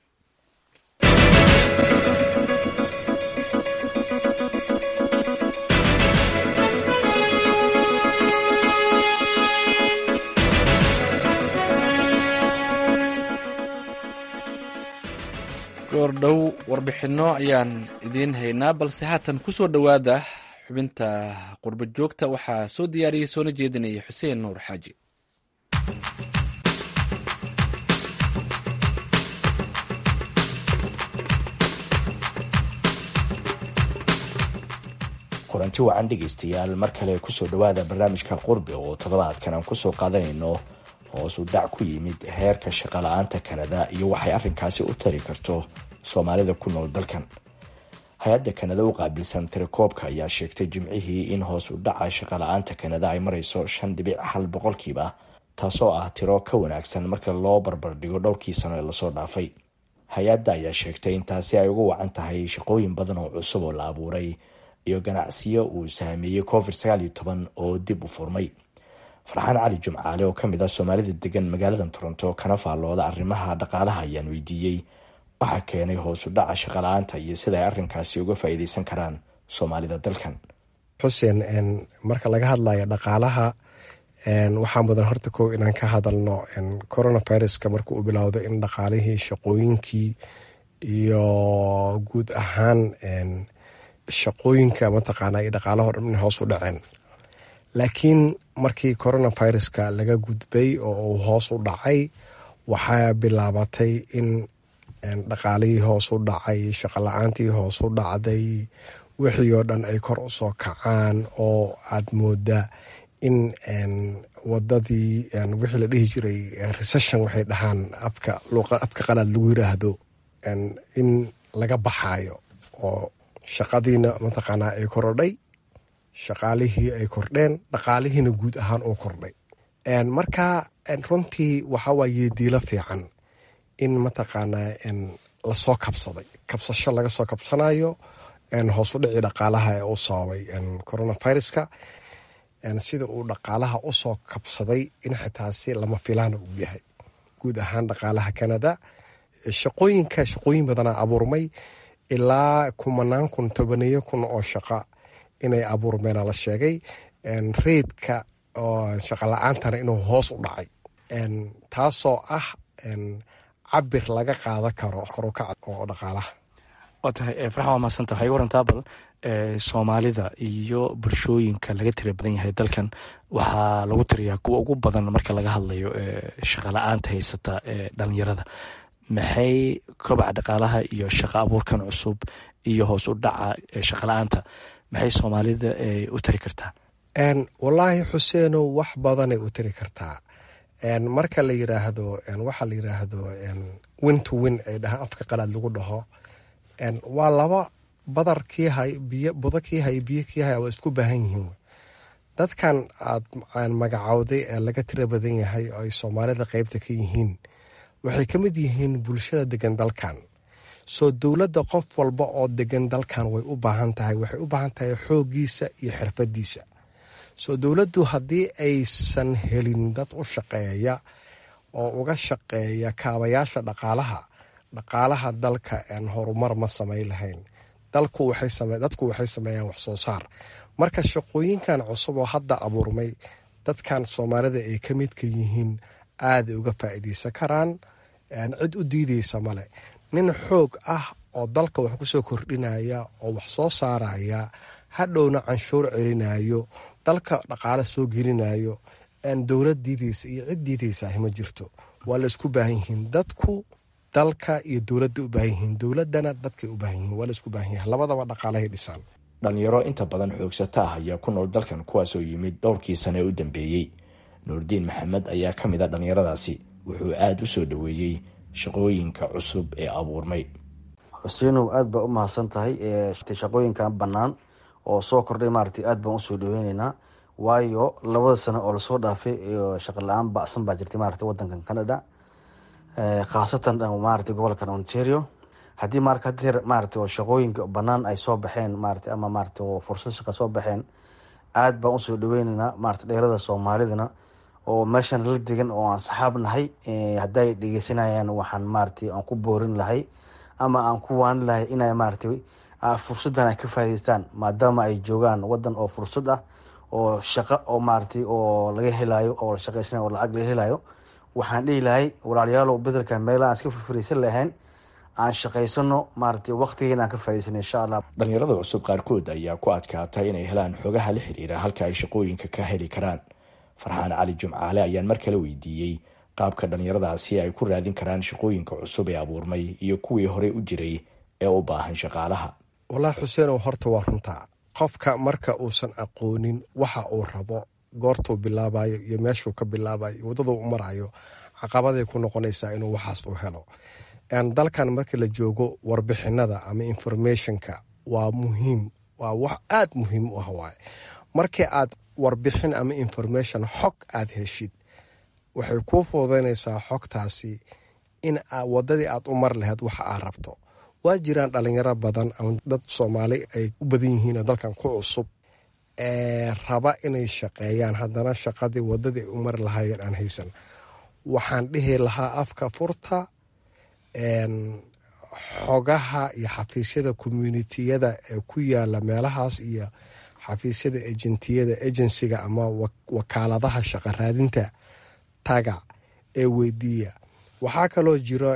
goordhow warbixinno ayaan idiin haynaa balse haatan ku soo dhowaada xubinta qurba joogta waxaa soo diyaariyey soona jeedinaya xuseen nuur xaaji kulanti wacan dhegaystayaal mar kale kusoo dhowaada barnaamijka qurbi oo toddobaadkan aan kusoo qaadanayno hoosu dhac ku yimid heerka shaqala-aanta kanada iyo waxay arrinkaasi u tari karto soomaalida ku nool dalkan hay-adda kanada u qaabilsan tirakoobka ayaa sheegtay jimcihii in hoos u dhaca shaqala-aanta kanada ay marayso shan dhibic hal boqolkiiba taasoo ah tiro ka wanaagsan marka loo barbardhigo dhowrkii sano ee lasoo dhaafay hay-adda ayaa sheegtay in taasi ay uga wacan tahay shaqooyin badan oo cusub oo la abuuray iyo ganacsiyo uu saameeyey covid sagaal iyo toban oo dib u furmay farxaan cali jumcaale oo kamid ah soomaalida degan magaalada toronto kana faallooda arrimaha dhaqaalaha ayaan weydiiyey waxaa keenay hoos u dhaca shaqala-aanta iyo sida ay arrinkaasi uga faa-iideysan karaan soomaalida dalkan xuseen marka laga hadlayo dhaqaalaha waxaa mudan horta kow inaan ka hadalno coronaviruska marka uu bilowdo in dhaqaalihii shaqooyinkii iyo guud ahaan shaqooyinka mataqaana iyo dhaqaalaho dhan inay hoos u dhaceen laakiin markii coronaviruska laga gudbay oo uu hoos u dhacay waxaa bilaabatay in dhaqaalihii hoos u dhacay shaqala-aantii hoos u dhacday wixii oo dhan ay kor u soo kacaan oo aad mooda in wadadii wixii la dhihi jiray recession waxay dhahaan afka afka qalaad lagu yiraahdo in laga baxayo oo shaqadiina mataqaanaa ay korodhay shaqaalihii ay kordheen dhaqaalihiina guud ahaan uu kordhay marka runtii waxawaaye diilo fiican in mataqaanaa lasoo kabsaday kabsasho laga soo kabsanayo hoos u dhicii dhaqaalaha ee uu sababay coronaviruska sida uu dhaqaalaha usoo kabsaday in xitaasi lama filaana uu yahay guud ahaan dhaqaalaha canada shaqooyinka shaqooyin badanaa abuurmay ilaa kumanaan kun tobaneyo kun oo shaqa inay abuurmeena la sheegay reydka shaqa la-aantana inuu hoos u dhacay taasoo ah cabir laga qaadan karo korukac oo dhaqaalaha waa tahay farxan waa mahadsanta waxay warantaa bal soomaalida iyo bulshooyinka laga tira badan yahay dalkan waxaa lagu tiriyaa kuwa ugu badan marka laga hadlayo shaqala-aanta haysata ee dhalinyarada maxay kobaca dhaqaalaha iyo shaqa abuurkan cusub iyo hoos u dhaca shaqala-aanta maxay soomaalida u tari kartaa wallaahi xuseenow wax badanay u tari kartaa marka la yiraahdo waxaa la yiraahdo win to win ay dhahaan afka qalaad lagu dhaho waa laba badar kii hay biyo budo kii hay biyo kii hay waa isku baahan yihiin dadkan aad magacowday ee laga tira badan yahay oo ay soomaalida qeybta ka yihiin waxay ka mid yihiin bulshada degan dalkan soo dowladda qof walba oo degan dalkan way u baahan tahay waxay u baahan tahay xooggiisa iyo xirfadiisa soo dowladdu haddii aysan helin dad u shaqeeya oo uga shaqeeya kaabayaasha dhaqaalaha dhaqaalaha dalka aan horumar ma samay lahayn dadku waxay sameeyaan wax soo saar marka shaqooyinkan cusub oo hadda abuurmay dadkan soomaalida ay ka midka yihiin aaday uga faa'iideysan karaan cid u diideysa male nin xoog ah oo dalka wax kusoo kordhinaya oo wax soo saaraya hadhowna canshuur celinayo dalka dhaqaale soo gelinayo aan dowlad diideysa iyo cid diideysaah ma jirto waa la isku baahan yihiin dadku dalka iyo dowladda u baahan yihiin dowladana dadkay u baahan yihiin waa la isku baahan yahay labadaba dhaqaalahay dhisaan dhalinyaro inta badan xoogsata ah ayaa ku nool dalkan kuwaasoo yimid dhowrkii sane ee u dambeeyey nuurdiin maxamed ayaa ka mid a dhallinyaradaasi wuxuu aada u soo dhoweeyey shaqooyinka cusub ee abuurmay xuseenow aada baa u mahadsan tahay shaqooyinkan bannaan oo soo kordhay maaragtay aada baan usoo dhaweyneynaa waayo labada sano oo lasoo dhaafay shaqa la-aan bacsan baa jirtay maaragtay wadankan canada khaasatan maaragtay gobolkan ontario haddii marka hadeer maaragtay oo shaqooyinka bannaan ay soo baxeen maaragtay ama maaragtay oo fursad shaqa soo baxeen aada baan usoo dhaweyneynaa maaragtay dheerada soomaalidana oo meeshan la degan oo aan saxaab nahay hadday dhegeysanayaan waxaan maaragtay aan ku boorin lahay ama aan ku waani lahay inay maaragtay fursadan ay ka faa'idaystaan maadaama ay joogaan wadan oo fursad ah oo shaqo oo maaragtay oo laga helayo oo shaqeysanayo oo lacag laga helayo waxaan dhihi lahay walaalayaalow bedelka meelaha aan iska firfiraysan lahayn aan shaqaysano maaragtay waqtigeena aan ka faa'idaysano insha allah dhalinyarada cusub qaarkood ayaa ku adkaatay inay helaan xogaha la xiriira halka ay shaqooyinka ka heli karaan farxaan cali jumcaale ayaan mar kale weydiiyey qaabka dhalinyaradaasi ay ku raadin karaan shaqooyinka cusub ee abuurmay iyo kuwii horey u jiray ee u baahan shaqaalaha wallaahi xuseenow horta waa runtaa qofka marka uusan aqoonin waxa uu rabo goortuu bilaabayo iyo meeshuu ka bilaabayo iyo waddaduu u marayo caqabaday ku noqonaysaa inuu waxaas u helo dalkan markii la joogo warbixinada ama informationka waa muhiim waa wax aad muhiim u ah waaye markii aad warbixin ama information xog aad heshid waxay kuu fududaynaysaa xogtaasi in wadadii aad u mar lahayd waxa aad rabto waa jiraan dhalinyaro badan ama dad soomaali ay u badan yihiin dalkan ku cusub ee raba inay shaqeeyaan haddana shaqadii wadadii ay u mari lahaayeen aan haysan waxaan dhihi lahaa afka furta xogaha iyo xafiisyada communitiyada ee ku yaala meelahaas iyo xafiisyada ejentiyada ejensiga ama wakaaladaha shaqo raadinta taga ee weydiiya waxaa kaloo jiro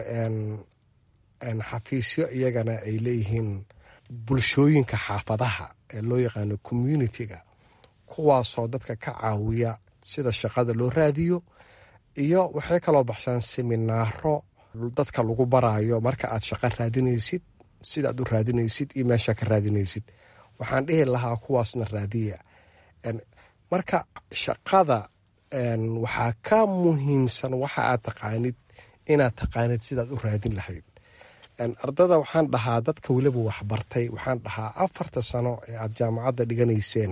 xafiisyo iyagana ay leeyihiin bulshooyinka xaafadaha ee loo yaqaano communitiga kuwaasoo dadka ka caawiya sida shaqada loo raadiyo iyo waxay kaloo baxshaan seminaaro dadka lagu barayo marka aad shaqo raadinaysid sidaad u raadinaysid iyo meesha ka raadinaysid waxaan dhihi lahaa kuwaasna raadiya marka shaqada waxaa ka muhiimsan waxa aad taqaanid inaad taqaanid sidaad u raadin lahayd ardada waxaan dhahaa dadka weliba waxbartay waxaan dhahaa afarta sano ee aad jaamacadda dhiganayseen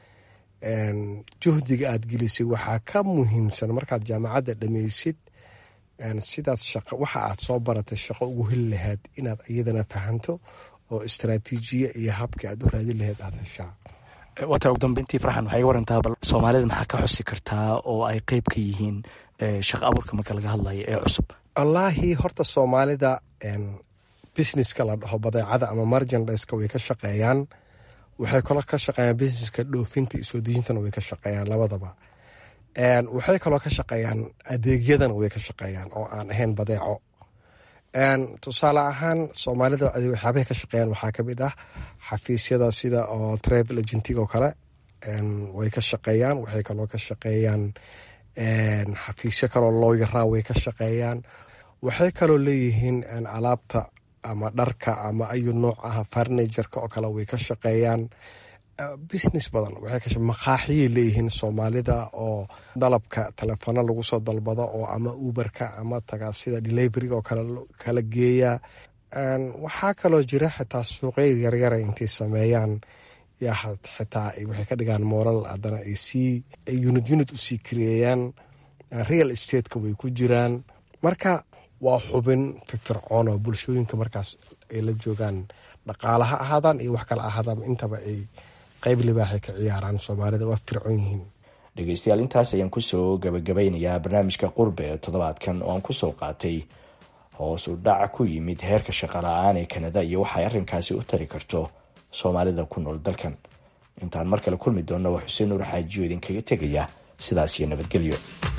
juhdiga aad gelisay waxaa ka muhiimsan markaad jaamacadda dhammaysid sidaad waxa aad soo baratay shaqo ugu heli lahayd inaad iyadana fahanto oo istraatiijiya iyo habkii aad u raadin lahayd aad heshaa waata ugu dambeyntii farxan waxay warantaa bal soomaalida maxaa ka xusi kartaa oo ay qeyb ka yihiin shaqo abuurka marka laga hadlayo ee cusub wallaahi horta soomaalida businesska la dhaho badeecada ama marjandiska way ka shaqeeyaan waxay kaloo ka shaqeeyaan businesska dhoofinta iyo soo dejintana way ka shaqeeyaan labadaba waxay kaloo ka shaqeeyaan adeegyadana way ka shaqeeyaan oo aan ahayn badeeco tusaale ahaan soomaalida waxyaabahay ka shaqeeyaan waxaa kamid ah xafiisyada sida oo travel agentig oo kale way ka shaqeeyaan waxay kaloo ka shaqeeyaan xafiisyo kaloo looyaraa way ka shaqeeyaan waxay kaloo leeyihiin alaabta ama dharka ama ayu nooc ah farnijarka oo kale way ka shaqeeyaan business badan maqaaxiyay leeyihiin soomaalida oo dalabka telefono lagu soo dalbado oo ama uberka ama taga sida deliveryga oo kala geeya waxaa kaloo jira xitaa suuqya yaryara intay sameeyaan yaa xitaa waxay ka dhigaan moral haddana ay sii unit unit usii kareeyaan real stateka way ku jiraan marka waa xubin firfircoon oo bulshooyinka markaas ay la joogaan dhaqaala ha ahaadaan iyo wax kale ahaadaan intaba ay qayb libaaxay ka ciyaaraan soomaalida waa fircoon yihiin dhegeystayaal intaas ayaan kusoo gabagabeynayaa barnaamijka qurbe ee toddobaadkan oo aan kusoo qaatay hoos u dhac ku yimid heerka shaqala-aan ee kanada iyo waxay arrinkaasi u tari karto soomaalida ku nool dalkan intaan mar kale kulmi doonna waa xuseen nuur xaajiyo idinkaga tegaya sidaas iyo nabadgelyo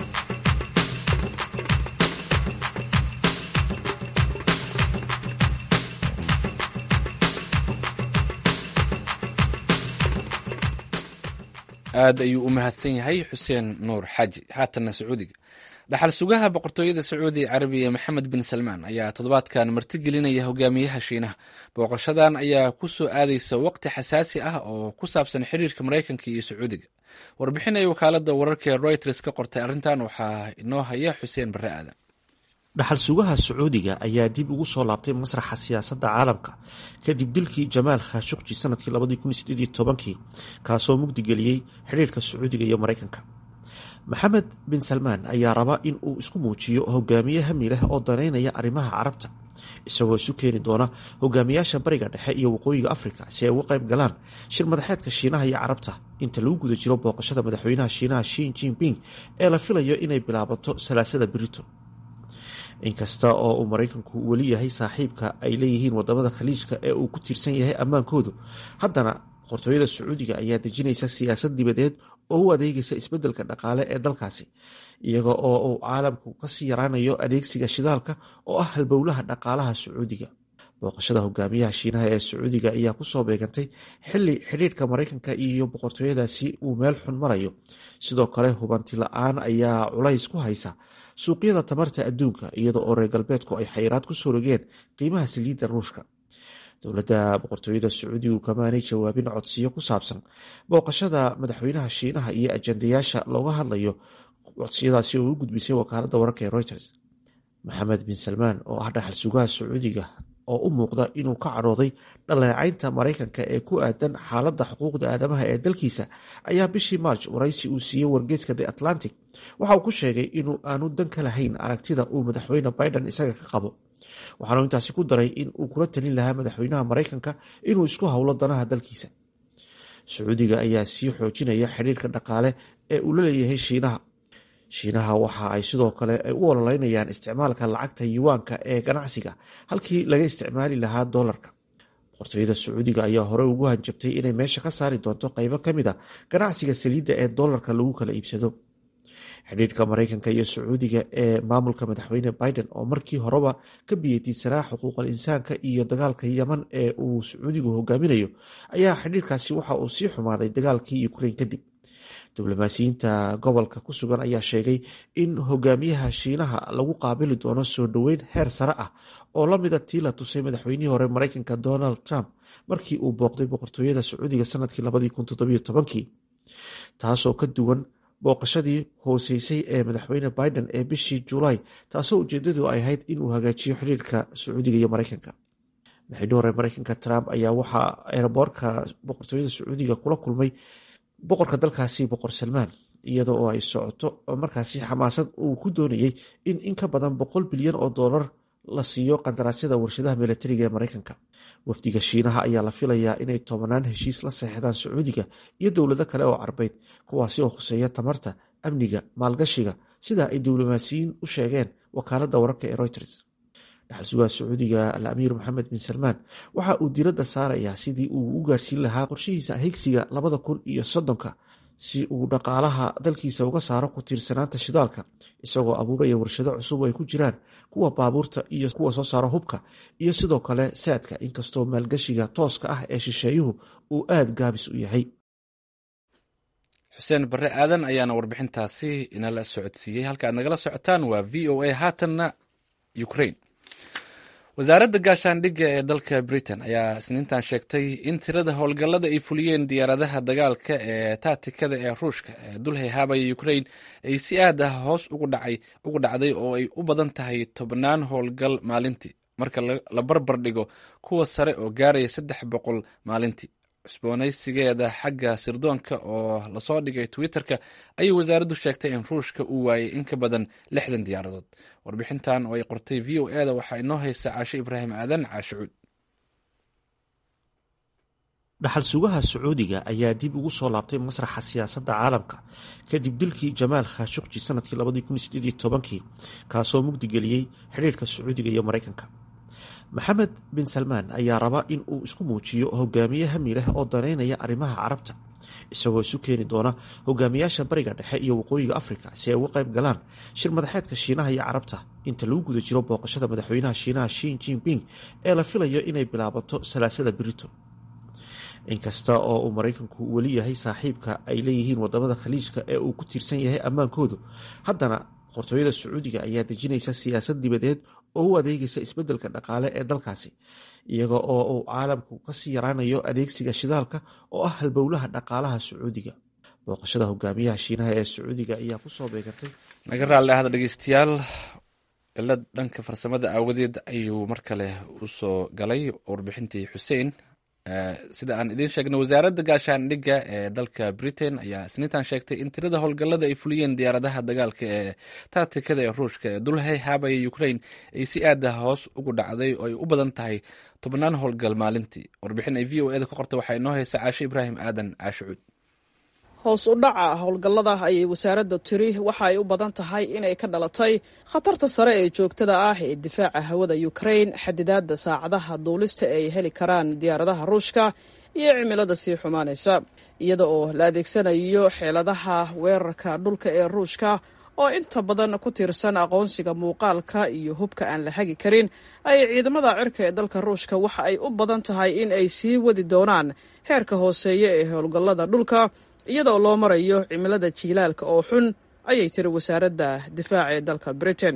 aad ayuu u mahadsan yahay xuseen nuur xaaji haatanna sacuudiga dhaxal sugaha boqortooyada sacuudi carabiya maxamed bin salmaan ayaa toddobaadkan martigelinaya hogaamiyaha shiinaha booqashadan ayaa ku soo aadaysa waqti xasaasi ah oo ku saabsan xiriirka maraykanka iyo sacuudiga warbixin ay wakaalada wararka ee reuters ka qortay arrintan waxaa inoo haya xuseen barre aadan dhaxal sugaha sacuudiga ayaa dib ugu soo laabtay masraxa siyaasadda caalamka kadib dilkii jamaal khashuqji sanadkii labadii kun sideed iyo tobankii kaasoo mugdigeliyey xidhiirka sacuudiga iyo maraykanka maxamed bin salmaan ayaa raba in uu isku muujiyo hogaamiye hami leh oo daneynaya arrimaha carabta isagoo isu keeni doona hogaamiyaasha bariga dhexe iyo waqooyiga afrika si ay uga qayb galaan shir madaxeedka shiinaha iyo carabta inta lagu guda jiro booqashada madaxweynaha shiinaha shin jinping ee la filayo inay bilaabato salaasada brito inkasta oo uu maraykanku weli yahay saaxiibka ay leeyihiin wadamada khaliijka ee uu ku tiirsan yahay ammaankoodu haddana boqortooyada sacuudiga ayaa dejinaysa siyaasad dibadeed oo u adeegaysa isbeddelka dhaqaale ee dalkaasi iyaga oo uu caalamku kasii yaraanayo adeegsiga shidaalka oo ah halbowlaha dhaqaalaha sacuudiga booqashada hogaamiyaha shiinaha ee sacuudiga ayaa kusoo beegantay xili xidhiirka maraykanka iyo boqortooyadaasi uu meel xun marayo sidoo kale hubanti la-aan ayaa culays ku haysa suuqyada tamarta adduunka iyada oo reer galbeedku ay xayiraad ku soo rogeen qiimaha saliidda ruushka dowladda boqortooyada sacuudigu kamaanay jawaabin codsiyo ku saabsan booqashada madaxweynaha shiinaha iyo ajandayaasha looga hadlayo codsiyadaasi oo u gudbisay wakaaladda wararka ee reuters maxamed bin salmaan oo ah dhaxal sugaha sacuudiga oo u muuqda inuu ka cadhooday dhaleecaynta maraykanka ee ku aadan xaaladda xuquuqda aadamaha ee dalkiisa ayaa bishii march waraysi uu siiyey wargeyska the atlantic waxa uu ku sheegay inuu aanu dan ka lahayn aragtida uu madaxweyne biden isaga ka qabo waxaanu intaasi ku daray in uu kula talin lahaa madaxweynaha maraykanka inuu isku howlo danaha dalkiisa sacuudiga ayaa sii xoojinaya xidhiirka dhaqaale ee uu la leeyahay shiinaha shiinaha waxa ay sidoo kale ay u ololeynayaan isticmaalka lacagta yuwaanka ee ganacsiga halkii laga isticmaali lahaa doolarka boqortooyada sacuudiga ayaa hore ugu hanjabtay inay meesha ka saari doonto qeybo ka mid a ganacsiga saliidda ee doolarka lagu kala iibsado xidhiirka maraykanka iyo sacuudiga ee maamulka madaxweyne biden oo markii horeba ka biyetiidsanaa xuquuqal insaanka iyo dagaalka yeman ee uu sacuudigu hogaaminayo ayaa xidhiirkaasi waxa uu sii xumaaday dagaalkii ukrain kadib diblomaasiyiinta gobolka ku sugan ayaa sheegay in hogaamiyaha shiinaha lagu qaabili doono soo dhoweyn heer sare ah oo la mida tii la tusay madaxweynihii hore maraykanka donald trump markii uu booqday boqortooyada sacuudiga sanadkii labadii taasoo ka duwan booqashadii hooseysay ee madaxweyne biden ee bishii julaay taasoo ujeedadu ay ahayd inuu hagaajiyo xiriirka sacuudiga iyo maraykanka madaxweynihii hore maraykanka trump ayaa waxaa eeraboorka boqortooyada sacuudiga kula kulmay boqorka dalkaasi boqor salmaan iyada oo ay socoto markaasi xamaasad uu ku doonayey in in ka badan boqol bilyan oo doolar la siiyo qandaraasyada warshadaha milatariga ee maraykanka wafdiga shiinaha ayaa la filayaa inay tobanaan heshiis la seexdaan sacuudiga iyo dowlado kale oo carbeyd kuwaasi oo khuseeya tamarta amniga maalgashiga sida ay diblomaasiyiin u sheegeen wakaaladda wararka ee reuters dhaxal sugaha sacuudiga al amiir maxamed bin salmaan waxa uu diradda saarayaa sidii uu u gaarsiin lahaa qorshihiisa higsiga labada kun iyo soddonka si uu dhaqaalaha dalkiisa uga saaro ku tiirsanaanta shidaalka isagoo abuuraya warshado cusub oo ay ku jiraan kuwa baabuurta iyo kuwa soo saara hubka iyo sidoo kale saadka inkastoo maalgashiga tooska ah ee shisheeyuhu uu aada gaabis u yahay xuseen barre aadan ayaana warbixintaasi inala socodsiiyey halka aad nagala socotaan waa v o a haatanna ukraine wasaaradda gaashaandhigga ee dalka britain ayaa isniintan sheegtay in tirada howlgallada ay fuliyeen diyaaradaha dagaalka ee taatikada ee ruushka ee dul hayhaabaya ukraine ay si aad ah hoos ugu dhacday oo ay u badan tahay tobnaan howlgal maalintii marka la barbar dhigo kuwa sare oo gaaraya saddex boqol maalintii cusboonaysigeeda xagga sirdoonka oo lasoo dhigay twitter-ka ayay wasaaraddu sheegtay in ruushka uu waayay in ka badan lixdan diyaaradood warbixintan oo ay qortay v o e da waxaa inoo haysa caashe ibraahim aadan caashicuud dhaxal sugaha sacuudiga ayaa dib ugu soo laabtay masraxa siyaasadda caalamka kadib dilkii jamaal khashuqji sanadkii labadii kaasoo mugdigeliyey xidhiirka sacuudiga iyo maraykanka maxamed bin salmaan ayaa raba in uu isku muujiyo hogaamiye hami leh oo daneynaya arrimaha carabta isagoo isu keeni doona hogaamiyaasha bariga dhexe iyo waqooyiga afrika si ay uga qayb galaan shir madaxeedka shiinaha iyo carabta inta lagu guda jiro booqashada madaxweynaha shiinaha shin jinping ee la filayo inay bilaabato salaasada brito inkasta oo uu maraykanku weli yahay saaxiibka ay leeyihiin wadamada khaliijka ee uu ku tiirsan yahay ammaankoodu haddana boqortooyada sacuudiga ayaa dejinaysa siyaasad dibadeed oo u adeegaysa isbeddelka dhaqaale ee dalkaasi iyaga oo uu caalamku kasii yaraanayo adeegsiga shidaalka oo ah halbowlaha dhaqaalaha sacuudiga booqashada hogaamiyaha shiinaha ee sacuudiga ayaa kusoo beegatay naga raalli ahda dhegeystayaal cilad dhanka farsamada aawadeed ayuu mar kale usoo galay warbixintii xuseen sida aan idiin sheegnay wasaaradda gaashaandhigga ee dalka britain ayaa isniintan sheegtay in tirada howlgallada ay fuliyeen diyaaradaha dagaalka ee taatikada ee ruushka ee dulhay haabaya ukraine ay si aada hoos ugu dhacday oo ay u badan tahay tobnaan howlgal maalintii warbixin ay v o eda ka qorta waxaa inoo haysa caashe ibraahim aadan caashicuud hoos u dhaca howlgallada ayay wasaaradda tiri waxa ay u badan tahay inay ka dhalatay khatarta sare ee joogtada ah ee difaaca hawada ukrain xadidaadda saacadaha duulista ee ay heli karaan diyaaradaha ruushka iyo cimilada sii xumaanaysa iyada oo la adeegsanayo xeeladaha weerarka dhulka ee ruushka oo inta badan ku tiirsan aqoonsiga muuqaalka iyo hubka aan la hagi karin ay ciidamada cirka ee dalka ruushka waxa ay u badan tahay in ay sii wadi doonaan heerka hooseeya ee howlgallada dhulka iyadoo loo marayo cimilada jiilaalka oo xun ayay tiri wasaaradda difaaca ee dalka britain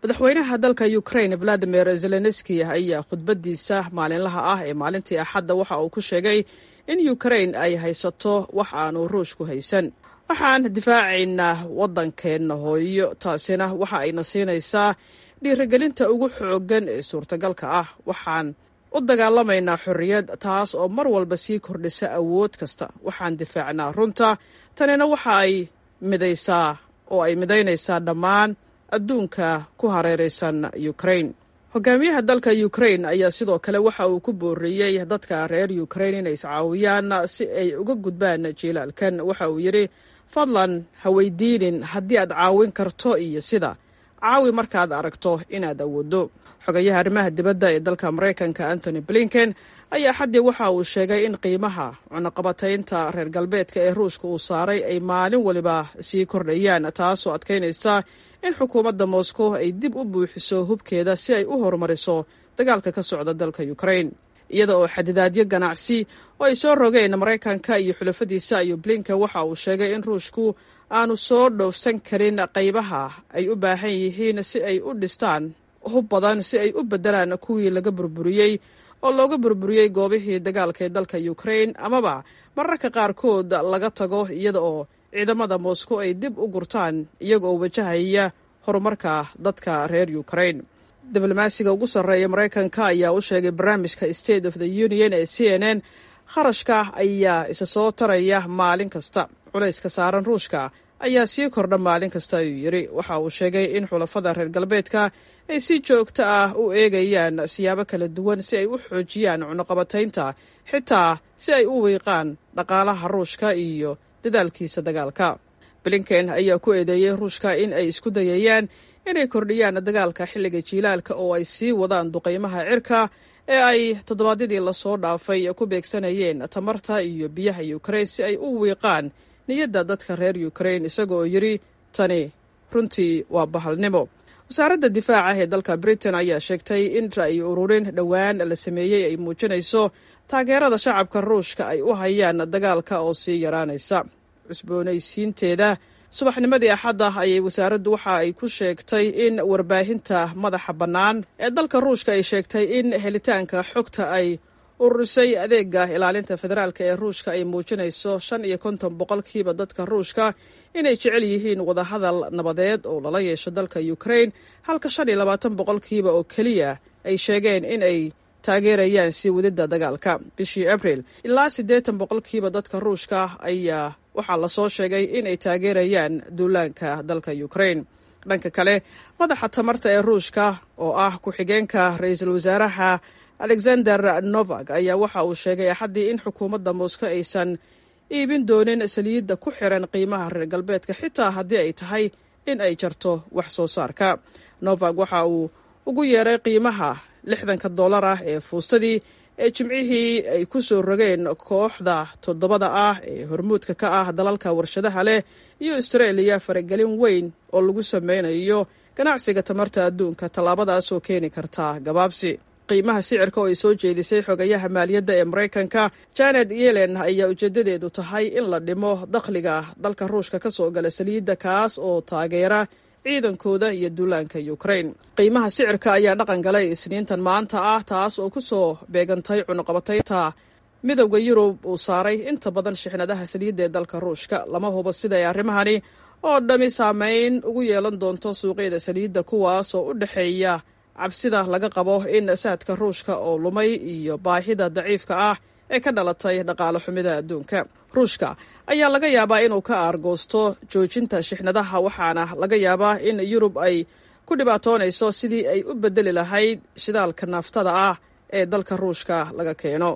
madaxweynaha dalka ukraine valadimir zelenski ayaa khudbadiisa maalinlaha ah ee maalintii axadda waxa uu ku sheegay in ukraine ay haysato wax aanu ruushku haysan waxaan difaacaynaa waddankeenna hooyo taasina waxa ayna siinaysaa dhiirigelinta ugu xooggan ee suurtagalka ah waxaan u dagaalamaynaa xorriyad taas oo mar walba sii kordhisa awood kasta waxaan difaacnaa runta tanina waxa ay midaysaa oo ay midaynaysaa dhammaan adduunka ku hareeraysan ukraine hogaamiyaha dalka ukraine ayaa sidoo kale waxa uu ku booriyey dadka reer ukraine inay iscaawiyaan si ay uga gudbaan jiilaalkan waxa uu yidhi fadlan ha weydiinin haddii aad caawin karto iyo sida caawi markaad aragto inaad awooddo xogayaha arrimaha dibadda ee dalka maraykanka anthony blinken ayaa xaddii waxa uu sheegay in qiimaha cunaqabataynta reer galbeedka ee ruushka uu saaray ay maalin waliba sii kordhayaan taasoo adkaynaysa in xukuumadda moscow ay dib u buuxiso hubkeeda si ay u horumariso dagaalka ka socda dalka ukraine iyada oo xadidaadyo ganacsi oo ay soo rogeen maraykanka iyo xulafadiisa iyo blinken waxa uu sheegay in ruushku aanu soo dhoofsan karin qaybaha ay u baahan yihiin si ay u dhistaan hub badan si ay u beddelaan kuwii laga burburiyey oo looga burburiyey goobihii dagaalka ee dalka ukraine amaba mararka qaarkood laga tago iyada oo ciidamada moscow ay dib u gurtaan iyaga oo wajahaya horumarka dadka reer ukraine diblomaasiga ugu sarreeya maraykanka ayaa u sheegay barnaamijka state of the union ee c n n kharashka ayaa isa soo taraya maalin kasta culayska saaran ruushka ayaa sii kordha maalin kasta ayuu yidhi waxa uu sheegay in xulafada reer galbeedka ay si joogto ah u eegayaan siyaabo kala duwan si ay u xoojiyaan cunuqabataynta xitaa si ay u wiiqaan dhaqaalaha ruushka iyo dadaalkiisa dagaalka blinken ayaa ku eedeeyey ruushka in ay isku dayayaan inay kordhiyaan dagaalka xilliga jiilaalka oo ay sii wadaan duqaymaha cirka ee ay toddobaadyadii lasoo dhaafay ku beegsanayeen tamarta iyo biyaha ukraine si ay u wiiqaan niyadda dadka reer ukraine isaga oo yidhi tani runtii waa bahalnimo wasaaradda difaaca ee dalka britain ayaa sheegtay in ra'yi ururin dhowaan la sameeyey ay muujinayso taageerada shacabka ruushka ay u hayaan dagaalka oo sii yaraanaysa cusboonaysiinteeda subaxnimadii axadda ayay wasaaraddu waxa ay ku sheegtay in warbaahinta madaxa bannaan ee dalka ruushka ay sheegtay in helitaanka xogta ay ururisay adeega ilaalinta federaalk ee ruushka ay muujinayso shan iyo konton boqolkiiba dadka ruushka inay jecel yihiin wadahadal nabadeed oo lala yeesho dalka ukraine halka shan iyo labaatan boqolkiiba oo keliya ay sheegeen in ay taageerayaan sii wadidda dagaalka bishii abril ilaa siddeetan boqolkiiba dadka ruushka ayaa waxaa lasoo sheegay inay taageerayaan duulaanka dalka ukraine dhanka kale madaxa tamarta ee ruushka oo ah ku-xigeenka ra-iisul wasaaraha alexander novak ayaa waxa uu sheegay axaddii in xukuumadda moscow aysan iibin doonin saliidda ku xiran qiimaha reer galbeedka xitaa haddii ay tahay in ay jarto wax soo saarka novak waxa uu ugu yeeray qiimaha lixdanka dollar ah ee fuustadii ee jimcihii ay ku soo rogeen kooxda toddobada ah ee hormuudka ka ah dalalka warshadaha leh iyo austraeliya faragelin weyn oo lagu sameynayo ganacsiga tamarta adduunka tallaabadaasoo keeni karta gabaabsi qiimaha sicirka oo ay soo jeedisay xogayaha maaliyadda ee maraykanka janet yellen ayaa ujeedadeedu tahay in la dhimo dakhliga dalka ruushka ka soo gala saliidda kaas oo taageera ciidankooda iyo duulaanka ukraine qiimaha sicirka ayaa dhaqan galay isniintan maanta ah taas oo ku soo beegantay cunuqabataynta midowda yurub uu saaray inta badan shixnadaha saliidda ee dalka ruushka lama hubo sida ay arrimahani oo dhammi saameyn ugu yeelan doonto suuqyada saliidda kuwaas oo u dhexeeya cabsida laga qabo in saadka ruushka oo lumay iyo baahida daciifka ah ee ka dhalatay dhaqaale xumida adduunka ruushka ayaa laga yaabaa inuu ka aargoosto joojinta shixnadaha waxaana laga yaabaa in yurub ay ku dhibaatoonayso sidii ay u bedeli lahayd shidaalka naaftada ah ee dalka ruushka laga keeno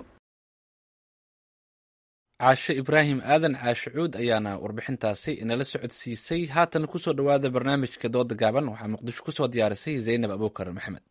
caashe ibraahim aadan caashe cuud ayaana warbixintaasi inala socodsiisay haatan kusoo dhowaada barnaamijka dooda gaaban waxaa muqdisho kusoo diyaarisay zaynab abuukar maxamed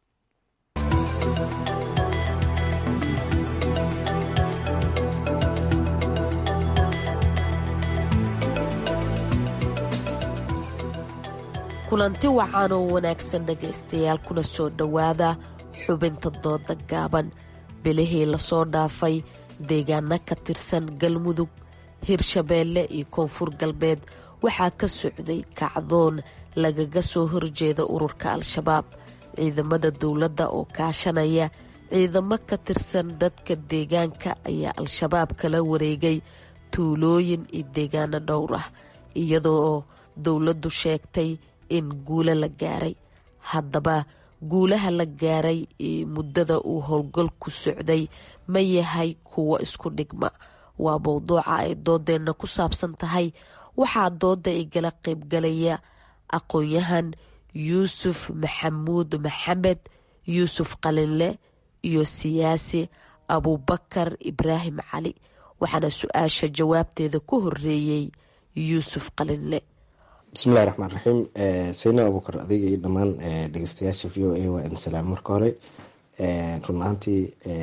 kulanti wacan oo wanaagsan dhegaystayaal kuna soo dhowaada xubinta dooda gaaban bilihii lasoo dhaafay deegaano ka tirsan galmudug hirshabeelle iyo koonfur galbeed waxaa ka socday kacdoon lagaga soo horjeeda ururka al-shabaab ciidamada dowladda oo kaashanaya ciidamo ka tirsan dadka deegaanka ayaa al-shabaab kala wareegay tuulooyin iyo deegaano dhowr ah iyadoo dowladdu sheegtay in guulo la gaaray haddaba guulaha la gaaray muddada uu howlgalku socday ma yahay kuwo isku dhigma waa mowduuca ay doodeenna ku saabsan tahay waxaa dooda igala qaybgalaya aqoon-yahan yuusuf maxamuud maxamed yuusuf qalinle iyo siyaasi abuubakar ibraahim cali waxaana su-aasha jawaabteeda ku horeeyey yuusuf qalinle bismillahi raxmaan raxiim sayna abuukar adiga iyo dhammaan dhegeystayaasha v o a waa idin salaam marka hore run ahaantii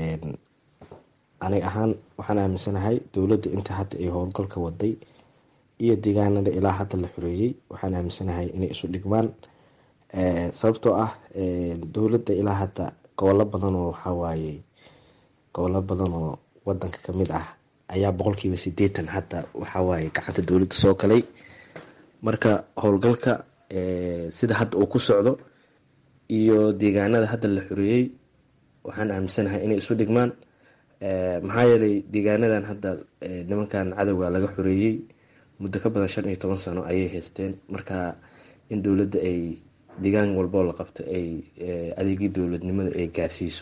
aniga ahaan waxaan aaminsanahay dowladda inta hadda ay howlgalka waday iyo deegaanada ilaa hadda la xoreeyey waxaan aaminsanahay inay isu dhigmaan sababtoo ah dowladda ilaa hadda gobollo badan oo waxawaaye gobollo badan oo wadanka kamid ah ayaa boqolkiiba sideetan hadda waxawaaye gacanta dowladda soo galay marka howlgalka sida hadda uu ku socdo iyo deegaanada hadda la xoreeyey waxaan aaminsanahay inay isu dhigmaan maxaa yeelay deegaanadan hadda nimankan cadowga laga xoreeyey muddo ka badan shan iyo toban sano ayay haysteen marka in dowladda ay deegaan walboo la qabto ay adeegii dowladnimada ay gaarsiiso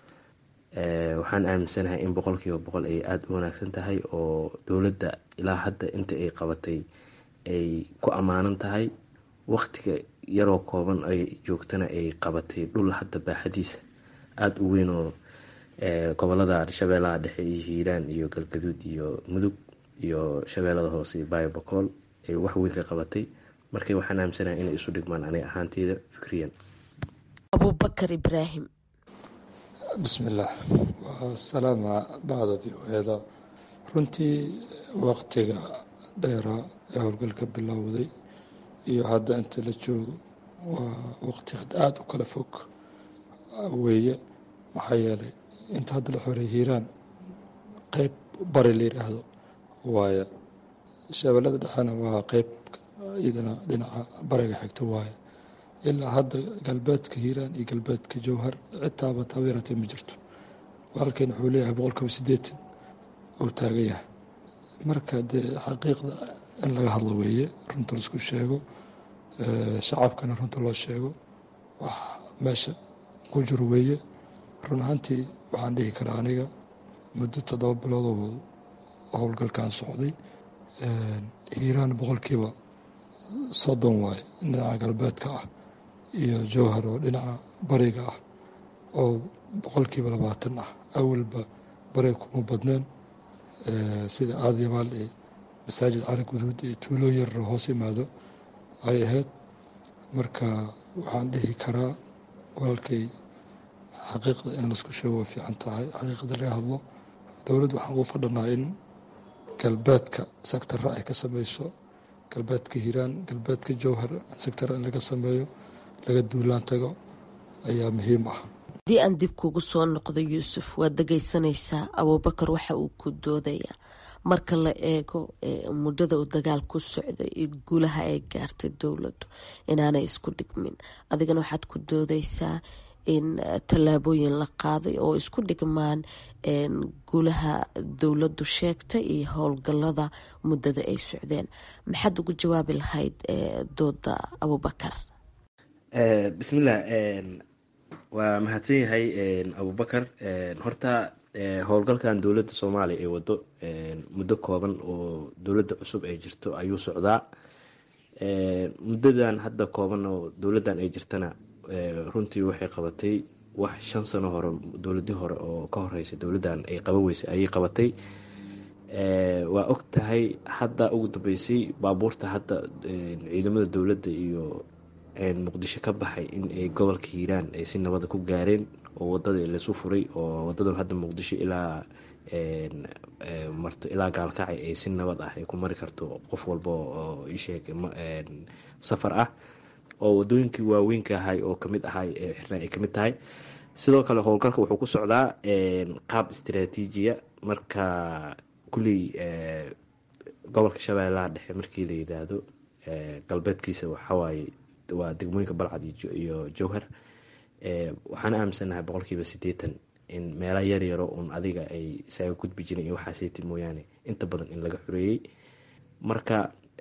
waxaan aaminsanahay in boqolkiiba boqol ay aada u wanaagsan tahay oo dowladda ilaa hadda inta ay qabatay ay ku ammaanan tahay waqtiga yaroo kooban ay joogtana ay qabatay dhul hadda baaxadiisa aada u weyn oo gobolada shabeellaha dhexe iyo hiiraan iyo galgaduud iyo mudug iyo shabeellada hoose iyo biobocool ay wax weyn ka qabatay marka waxaan aaminsanahay inay isu dhigmaan aniga ahaanteyda fikriyan abuubakar ibraahim bismillaah waa salaama bacda v o eda runtii waqtiga dheeraa ee howlgalka bilowday iyo hadda inta la joogo waa waqti aada u kala fog weeye maxaa yeelay inta hadda la xoreey hiiraan qeyb bari la yidhaahdo waaye shabeellada dhexena waa qeyb iyadana dhinaca bariga xigta waaye ilaa hadda galbeedka hiiraan iyo galbeedka jowhar citaaba tabeeratee ma jirto walaalkeen wuxuu leeyahay boqolkiiba sideetan uu taagan yahay marka dee xaqiiqda in laga hadlo weeye runta laisku sheego shacabkana runta loo sheego wax meesha ku jiro weeye run ahaantii waxaan dhihi karaa aniga muddo toddoba biloodoo howlgalkan socday hiiraan boqolkiiba soddon waaye dhinaca galbeedka ah iyo jowhar oo dhinaca bariga ah oo boqolkiiba labaatan ah awalba bariga kuma badneen sida aadyabaal iyo masaajid cali guduud iyo tuulo yarro hoos imaado ay ahayd marka waxaan dhihi karaa walaalkay xaqiiqda in laisku sheego way fiican tahay xaqiiqda laga hadlo dowladda waxaan ugu fadhanaa in galbeedka sectara ay ka sameyso galbeedka hiiraan galbeedka jowhar sectara in laga sameeyo laga duulaan tago ayaa muhiim ah haddii aan dib kugu soo noqdo yuusuf waad dhegeysanaysaa abuubakar waxa uu ku doodayaa marka la eego muddada uu dagaal ku socday iyo guulaha ay gaartay dowladdu inaanay isku dhigmin adigana waxaad ku doodaysaa in tallaabooyin la qaaday oo isku dhigmaan guulaha dowladdu sheegtay iyo howlgalada muddada ay socdeen maxaad ugu jawaabi lahayd dooda abuubakar bismillah waa mahadsan yahay abubakar horta howlgalkan dowladda soomaaliya ay wado muddo kooban oo dowladda cusub ay jirto ayuu socdaa muddadan hadda kooban oo dowladdan ay jirtana runtii waxay qabatay wax shan sano hore dowladii hore oo ka horeysa dowladdan ay qaban weysay ayay qabatay waa og tahay hadda ugu dambeysay baabuurta hadda ciidamada dowladda iyo muqdisho ka baxay in ay gobolka hiiraan ay si nabada ku gaareen oo wadada laysu furay oo wadadan hadda muqdisho ilaa marto ilaa gaalkacay ay si nabad ah ay ku mari karto qof walba oo isheeg safar ah oo wadooyinkii waaweynka ahay oo kamid ahay xirnaa ay kamid tahay sidoo kale howlgalka wuxuu ku socdaa qaab istraatiijiya marka kulley gobolka shabeellaha dhexe markii la yidhaahdo galbeedkiisa waxawaaye waa degmooyinka balcad iyo jowhar waxaan aaminsanahay boqolkiiba siddeetan in meela yar yaro uun adiga ay isaga gudbi jiren iyo waxaaseyti mooyaane inta badan in laga xoreeyey marka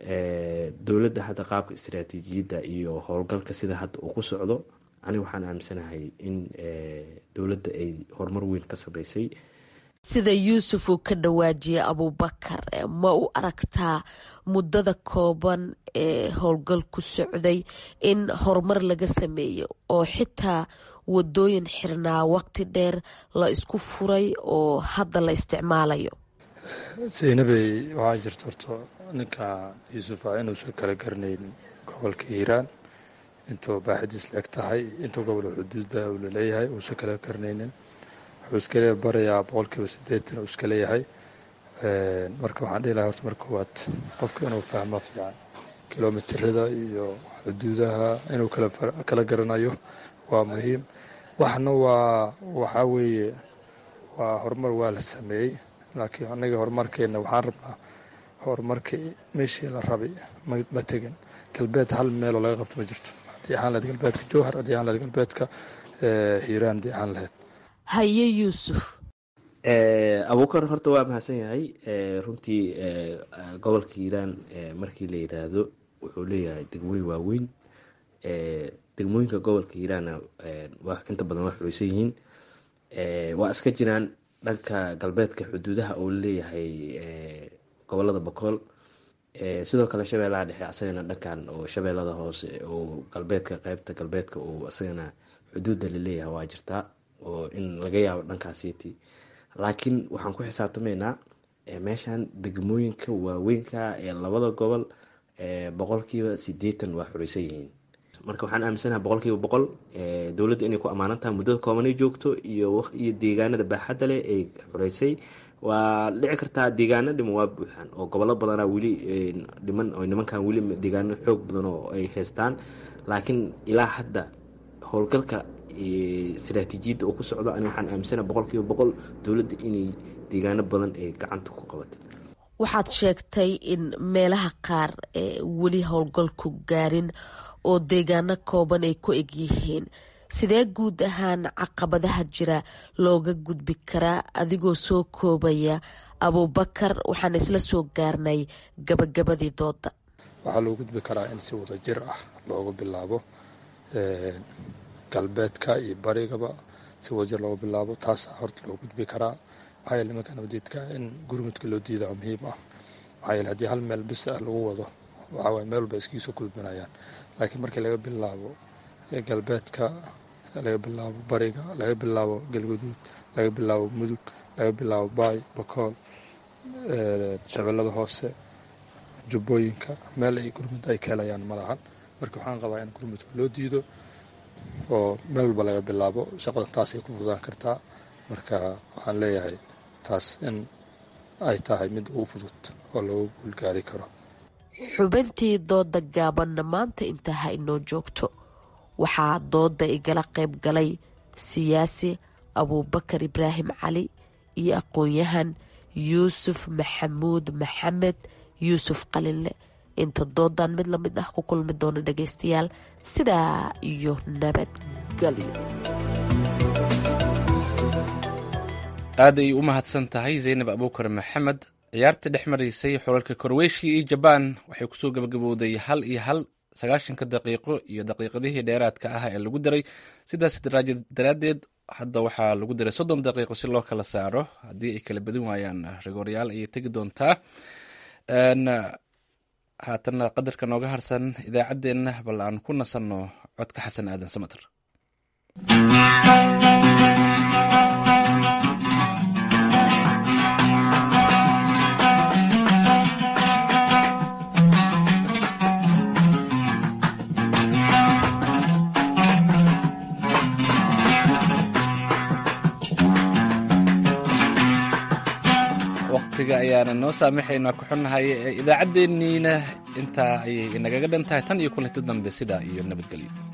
dowladda hadda qaabka istaraatiijiyadda iyo howlgalka sida hadda uu ku socdo aniga waxaan aaminsanahay in dowladda ay horumar weyn ka sameysay sida yuusuf uu ka dhawaajiyay abuubakar ma u aragtaa muddada kooban ee howlgal ku socday in horumar laga sameeyo oo xitaa wadooyin xirnaa waqti dheer la isku furay oo hadda la isticmaalayo saynabey waxaa jirta horto ninka yuusufa inuusan kala garanayn gobolka hiiraan intuu baaxidiis la eg tahay intuu gobol xuduuda uu laleeyahay uusan kala garanaynin wuxuu iskale barayaa boqolkiiba siddeetan uu iska leeyahay marka waxaan dhihi lahay horta marka koowaad qofka inuu fahmo fiican kilomitirada iyo xuduudaha inuu kala garanayo waa muhiim waxna waa waxaa weeye waa horumar waa la sameeyey laakiin anaga horumarkeena waxaan rabnaa horumarkii meeshii la rabay ma tegin galbeed hal meeloo laga qabto ma jirto haddii ahaan lahayd galbeedka jowhar haddii ahaan lahayd galbeedka hiiraan haddii ahaan lahayd haye yuusuf abuukar horta waa mahadsan yahay runtii gobolka hiiraan markii la yidhaahdo wuxuu leeyahay degmooyin waaweyn degmooyinka gobolka hiiraanna inta badan waa xureysan yihiin waa iska jiraan dhanka galbeedka xuduudaha uu leeyahay gobolada bokool sidoo kale shabeellaha dhexe asagana dhankan oo shabeellada hoose oo galbeedka qeybta galbeedka uu asagana xuduudda laleeyahay waa jirtaa oo in laga yaabo dhankaasiiti laakiin waxaan ku xisaabtamaynaa meeshan degmooyinka waaweynka ee labada gobol boqolkiiba sideetan waa xureysan yihiin marka waxaan aaminsanaha boqolkiiba boqol dowladda inay ku ammaanan tahay muddada koobanay joogto iyo iyo deegaanada baaxadda leh ay xureysay waa dhici kartaa deegaano dhiman waa buuxaan oo gobollo badanaa weli dhiman oo nimankan weli deegaano xoog badan oo ay haystaan laakiin ilaa hadda howlgalka istaraatiijiyadda oo ku socdo ani waxaan aaminsana boqolkiiba boqol dowladda inay deegaano badan ay gacanta ku qabatay waxaad sheegtay in meelaha qaar weli howlgalku gaarin oo deegaano kooban ay ku eg yihiin sidee guud ahaan caqabadaha jira looga gudbi karaa adigoo soo koobaya abuubakar waxaan isla soo gaarnay gabagabadii dooda waxaa loo gudbi karaa in si wada jir ah loogu bilaabo galbeedka iyo barigaba si wada jir loogu bilaabo taasaa horta loo gudbi karaa maxaa yeele nimanka nabadiidka in gurmudka loo diidaa muhiim ah maxaa yeele haddii hal meel bis ah lagu wado waxaa waye meel walba iskiga soo gudbanayaan laakiin markii laga bilaabo galbeedka laga bilaabo bariga laga bilaabo galguduud laga bilaabo mudug laga bilaabo baay bakool shabeellada hoose jubbooyinka meel ay gurmud ay ka helayaan ma lahan marka waxaan qabaa in gurmudka loo diido oo meel walba laga bilaabo shaqada taasay ku fududaan kartaa marka waxaan leeyahay taas in ay tahay mid ugu fudud oo lagu guulgaari karo xubintii dooda gaabanna maanta intaa ha inoo joogto waxaa dooda igala qayb galay siyaasi abuubakar ibraahim cali iyo aqoon-yahan yuusuf maxamuud maxamed yuusuf qalinle inta doodan mid lamid ah ku kulmi doono dhageystayaal sidaa iyo nabadgelyo aad ay u mahadsan tahay zaynab abuukar maxamed ciyaarta dhex maraysay xulalka korweyshiya iyo jabaan waxay kusoo gabagabowday hal iyo hal sagaashanka daqiiqo iyo daqiiqadihii dheeraadka ah ee lagu daray sidaas daraaddeed hadda waxaa lagu daray soddon daqiiqo si loo kala saaro haddii ay kala badin waayaan rigooryaal ayay tegi doontaa haatanna qadarka nooga harsan idaacaddeenna bal aan ku nasanno codka xasan aadan samater waqtiga ayaana noo saamaxaynaa ku xunnahay idaacaddeenniina intaa ayay inagaga dhan tahay tan iyo kulanti dambe sidaa iyo nabadgelyo